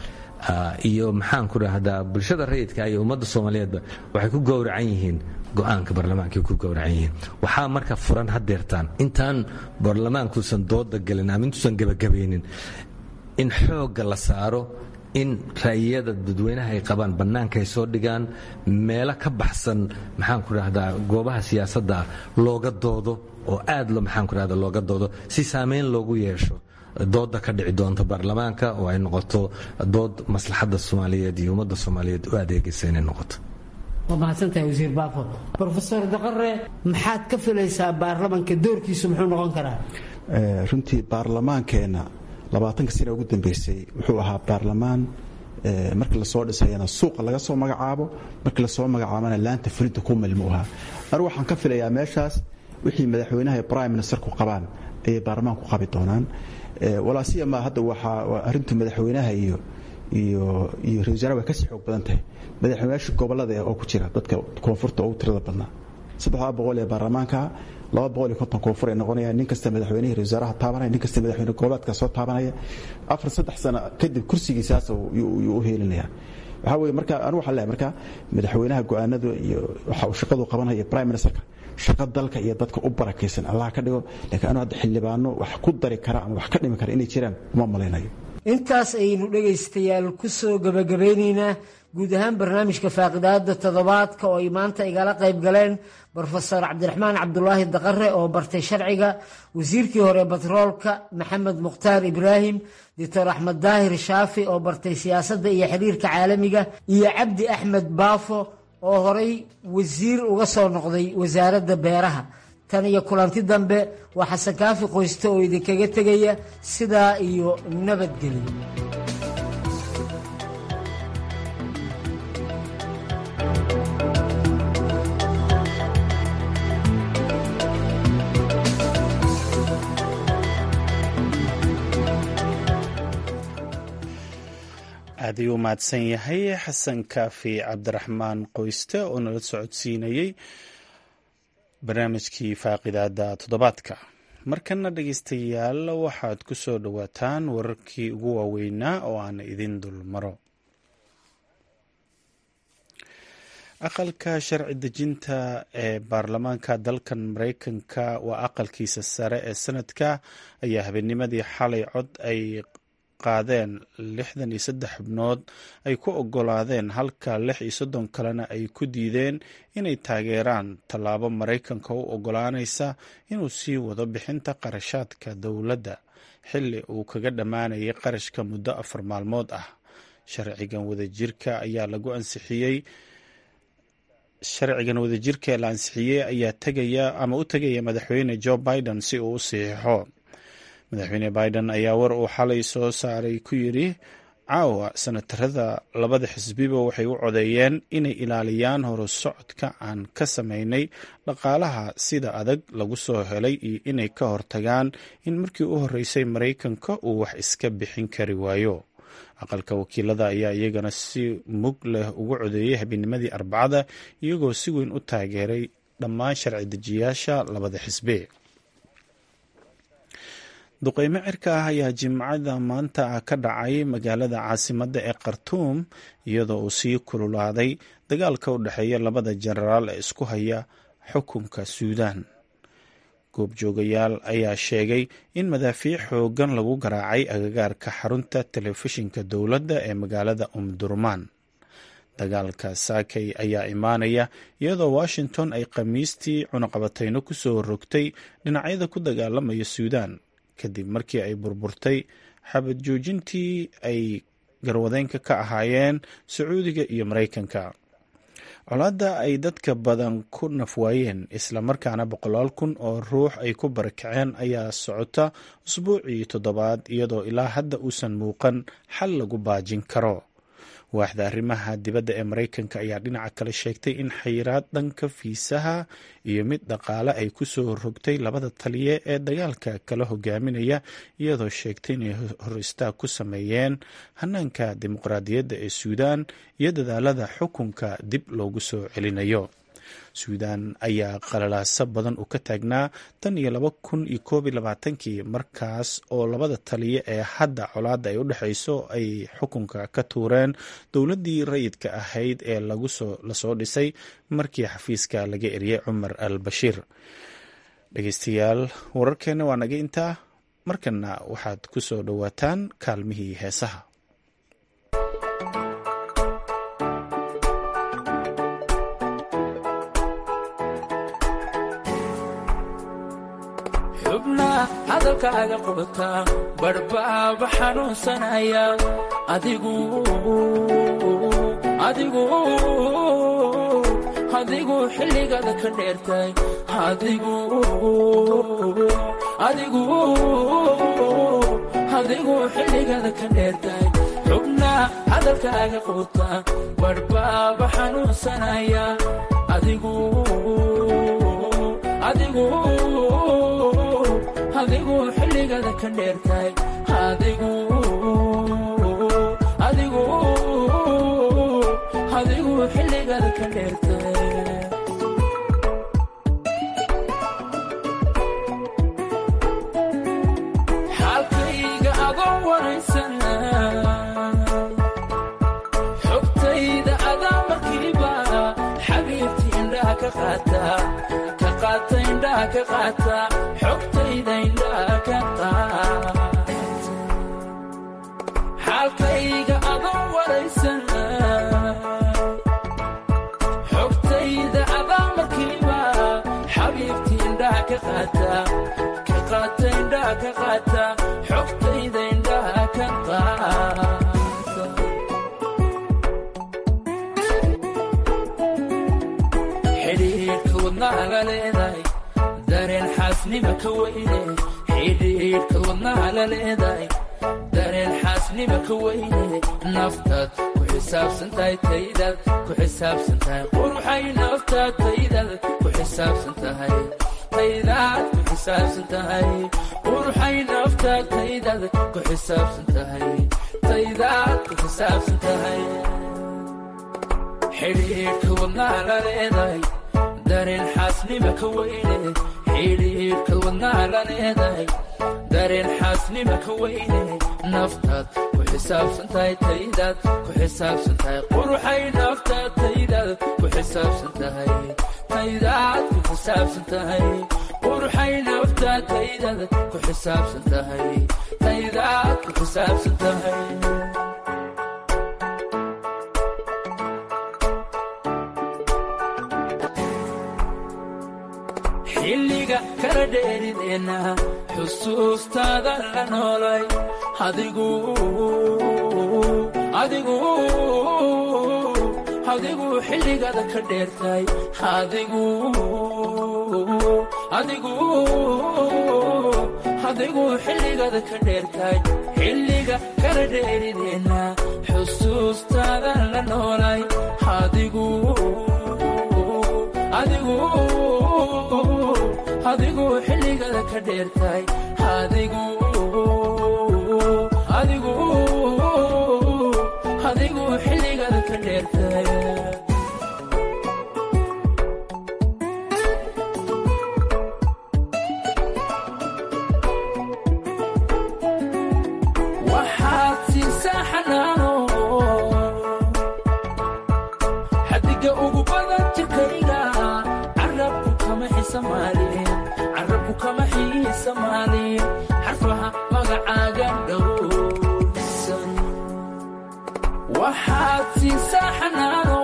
[SPEAKER 7] iyo maxaan ku dhahdaa bulshada rayidka iyo ummadda soomaaliyeedba waxay ku gowracan yihiin go-aanka baarlamaanka ku gowracan yihiin waxaa marka furan hadeertaan intaan baarlamaankuusan dooda gelin ama intuusan gebagabaynin in xoogga la saaro in ra'yiyada dadweynaha ay qabaan bannaanka ay soo dhigaan meelo ka baxsan maxaan ku dhahdaa goobaha siyaasadda looga doodo oo aad maxaan ku dhahdaa looga doodo si saameyn loogu yeesho dooda ka dhici doonta baarlamaanka oo ay noqoto dood maslaxadda soomaaliyeed iyo ummadda soomaaliyeed u adeegaysa inay noqoto
[SPEAKER 6] waa mahadsantahay wasiir baafo rofeor daqare maxaad ka filaysaa baarlamanka doorkiisu muxuu noqon karaa
[SPEAKER 2] runtii baarlamaankeenna labaatanka sana ugu dambeysay wuxuu ahaa baarlamaan markii lasoo dhisayana suuqa laga soo magacaabo markii lasoo magacaabana laanta fulinta ku milmu ahaa anigu waxaan ka filayaa meeshaas wixii madaxweynaha iyo prime ministerku qabaan ayay baarlamaanku qabi doonaan walaasiyama hadda waxaa arintu madaxweynaha iyo iyo iyo ra wasaaraha way kasii xoog badan tahay madaxweynayaasha gobolada oo ku jira dadka koonfurta ugu tirada badnaa saddexdaa boqol ee baarlamaanka laba boqol iyo konton koonfur ay noqonayaan nin kasta madaxweynihii ra wasaaraha taabanaya nin kasta madaxweyne goboleedka soo taabanaya afar saddex sano kadib kursigiisaas yuu u heelinaya waxaa weye marka anu waxaan leehay marka madaxweynaha go-aanada iyo waxa uu shaqadu qabanaya prime ministerka shaqo dalka iyo dadka u barakaysan allah ka dhigo laakiin anu hadda xildhibaano wax ku dari kara ama wax ka dhimi kara inay jiraan uma malaynayo
[SPEAKER 6] intaas ayaynu dhegaystayaal ku soo gebagabeynaynaa guud ahaan barnaamijka faaqidaada toddobaadka oo ay maanta igala qayb galeen brofesor cabdiraxmaan cabdulaahi daqare oo bartay sharciga wasiirkii hore batroolka maxamed mukhtaar ibraahim doctor axmed daahir shaafi oo bartay siyaasadda iyo xiriirka caalamiga iyo cabdi axmed baafo oo horay wasiir uga soo noqday wasaaradda beeraha tan iyo kulanti dambe waa xasan kaafi qoyste oo idinkaga tegaya sidaa iyo nabadgelyo
[SPEAKER 1] aad ayuu mahadsan yahay xasan kaafi cabdiraxmaan qoyste oo nala socodsiinayey barnaamijkii faaqidaada toddobaadka markana dhegeystayaal waxaad ku soo dhowaataan wararkii ugu waaweynaa oo aan idin dulmaro aqalka sharci dejinta ee baarlamaanka dalkan mareykanka waa aqalkiisa sare ee sanadka ayaa habeennimadii xalay cod ay qaadeen lixdan iyo saddex xubnood ay ku ogolaadeen halka lix iyo soddon kalena ay ku diideen inay taageeraan tallaabo maraykanka u ogolaanaysa inuu sii wado bixinta qarashaadka dowladda xilli uu kaga dhammaanayay qarashka muddo afar maalmood ah sharcigan wadajirka ayaa lagu ansixiyey sharcigan wadajirka ee la ansixiyey ayaa tegaya ama u tegaya madaxweyne joe biden si uu u saxiixo madaxweyne biden ayaa war uu xalay soo saaray ku yidhi caawa sanatarada labada xisbiba waxay u codeeyeen inay ilaaliyaan horu socodka aan ka samaynay dhaqaalaha sida adag lagu soo helay iyo inay ka hortagaan in markii u horreysay maraykanka uu wax iska bixin kari waayo aqalka wakiilada ayaa iyagana si mug leh ugu codeeyey habeennimadii arbacada iyagoo si weyn u taageeray dhammaan sharci dejiyaasha labada xisbi duqeymo cirka ah ayaa jimcada maanta ka dhacay magaalada caasimadda ee khartuum iyadoo uu sii kululaaday dagaalka u dhexeeya labada jenaraal ee isku haya xukunka suudaan goobjoogayaal ayaa sheegay in madaafiic xoogan lagu garaacay agagaarka xarunta telefishinka dowladda ee magaalada umdurmaan dagaalka saakay ayaa imaanaya iyadoo washington ay khamiistii cunaqabatayno ku soo rogtay dhinacyada ku dagaalamaya suudaan kadib markii ay burburtay xabad joojintii ay garwadeynka ka ahaayeen sacuudiga iyo maraykanka colaadda ay dadka badan ku nafwaayeen islamarkaana boqolaal kun oo ruux ay ku barakaceen ayaa socota usbuucii toddobaad iyadoo ilaa hadda uusan muuqan xal lagu baajin karo waaxda arrimaha dibadda ee maraykanka ayaa dhinaca kale sheegtay in xayiraad dhanka fiisaha iyo mid dhaqaale ay ku soo rogtay labada taliye ee dagaalka kala hogaaminaya iyadoo sheegtay inay hor istaag ku sameeyeen hanaanka dimuqraadiyadda ee suudaan iyo dadaalada xukunka dib loogu soo celinayo suudaan ayaa qalalaaso badan uu ka taagnaa tan iyo laba kun iyo koob iyo labaatankii markaas oo labada taliya ee hadda colaadda ay u dhexayso ay xukunka ka tuureen dowladdii rayidka ahayd ee lasoo dhisay markii xafiiska laga eriyey cumar al bashiir dhegeystayaal wararkeenna waa naga intaa markana waxaad ku soo dhowaataan kaalmihii heesaha
[SPEAKER 11] xubnaa hadalkaaga qubataa badhbaaba xanuunsanaya adigu adigu adigu xilligaada ka dheertay adigu adigu adigu xilligaada ka dheertay xubnaa hadalkaaga qubataa badhbaaba xanuunsanaya adigu adigu adigu xilligaada ka dheertay adigu adigu adigu xilligaada ka dheertay xaalkayga adoon waraysan xogtayda adaa markiiba xabiibti indhaha ka qaata ka qaata indhaha ka qaata xogtayda indhaha ka qaata xaalkayga adoon waraysan xogtayda adaa markiiba xabiibti indhaha ka qaata ka qaata indhaha ka qaata xogtayda indhaha ka qaata xidhiidhka wadnaha la leedahay dareen xaasnima ka weyne xidhiidhka wadnaha la leedahay dareen xaasnima ka weyne naftaad ku xisaabsan tahay taydaad ku xisaabsan tahay quruxay naftaad taydaad ku xisaabsan tahay taydaad ku xisaabsan tahay quruxay naftaad taydaad ku xisaabsan tahay taydaad ku xisaabsan tahay xidhiidhka wadnaha la leedahay dareen xaasnima ka weyne xidhiidhka wadnaha la leedahay dareen xaasnima ka weyne naftaad ku xisaabsan tahay taydaad ku xisaabsan tahay quruxay naftaad taydaad ku xisaabsan tahay taydaad ku xisaabsan tahay quruxay naftaad taydaad ku xisaabsan tahay taydaad ku xisaabsan tahay xilliga kala dheerideenna xusuustaada la noolay adigu adigu adigu xilligaada ka dheertay adigu adigu adigu xilligaada ka dheertay xilliga kala dheerideenna xusuustaada la noolay adigu adigu adigu xilligaada ka dheertay adigu adigu adigu xilligaada ka dheertay waxaad siisaa xanaano xadiga ugu badan jirkayga carabku kama xisamaalin carabku kama xiisamaalin xarfaha magacaaga dhowrsan waxaad siisaa xanaano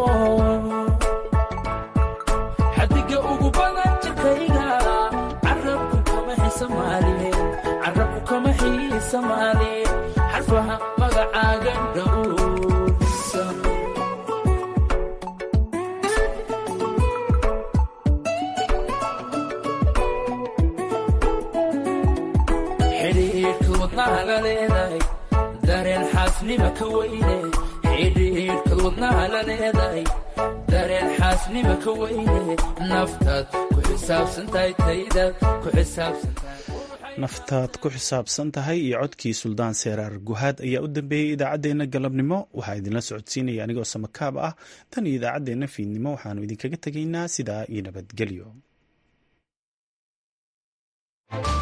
[SPEAKER 11] xadiga ugu badan jirkayga carabku kama xisamaalin carabku kama xiisamaalin xarfaha magacaaga dhowrsan xidhiidhka wadnaha la leedahay dareen xaasnima ka weyne xidhiidhka wadnaha la leedahay dareen xaasnima ka weyne naftaad ku xisaabsan tahay taydaad ku xisaabsan tahay
[SPEAKER 1] naftaad ku xisaabsan tahay iyo codkii suldaan seeraar guhaad ayaa u dambeeyey idaacaddeenna galabnimo waxaa idinla socodsiinaya anigoo samakaab ah tan iyo idaacaddeenna fiidnimo waxaanu idinkaga tegaynaa sidaa iyo nabadgelyo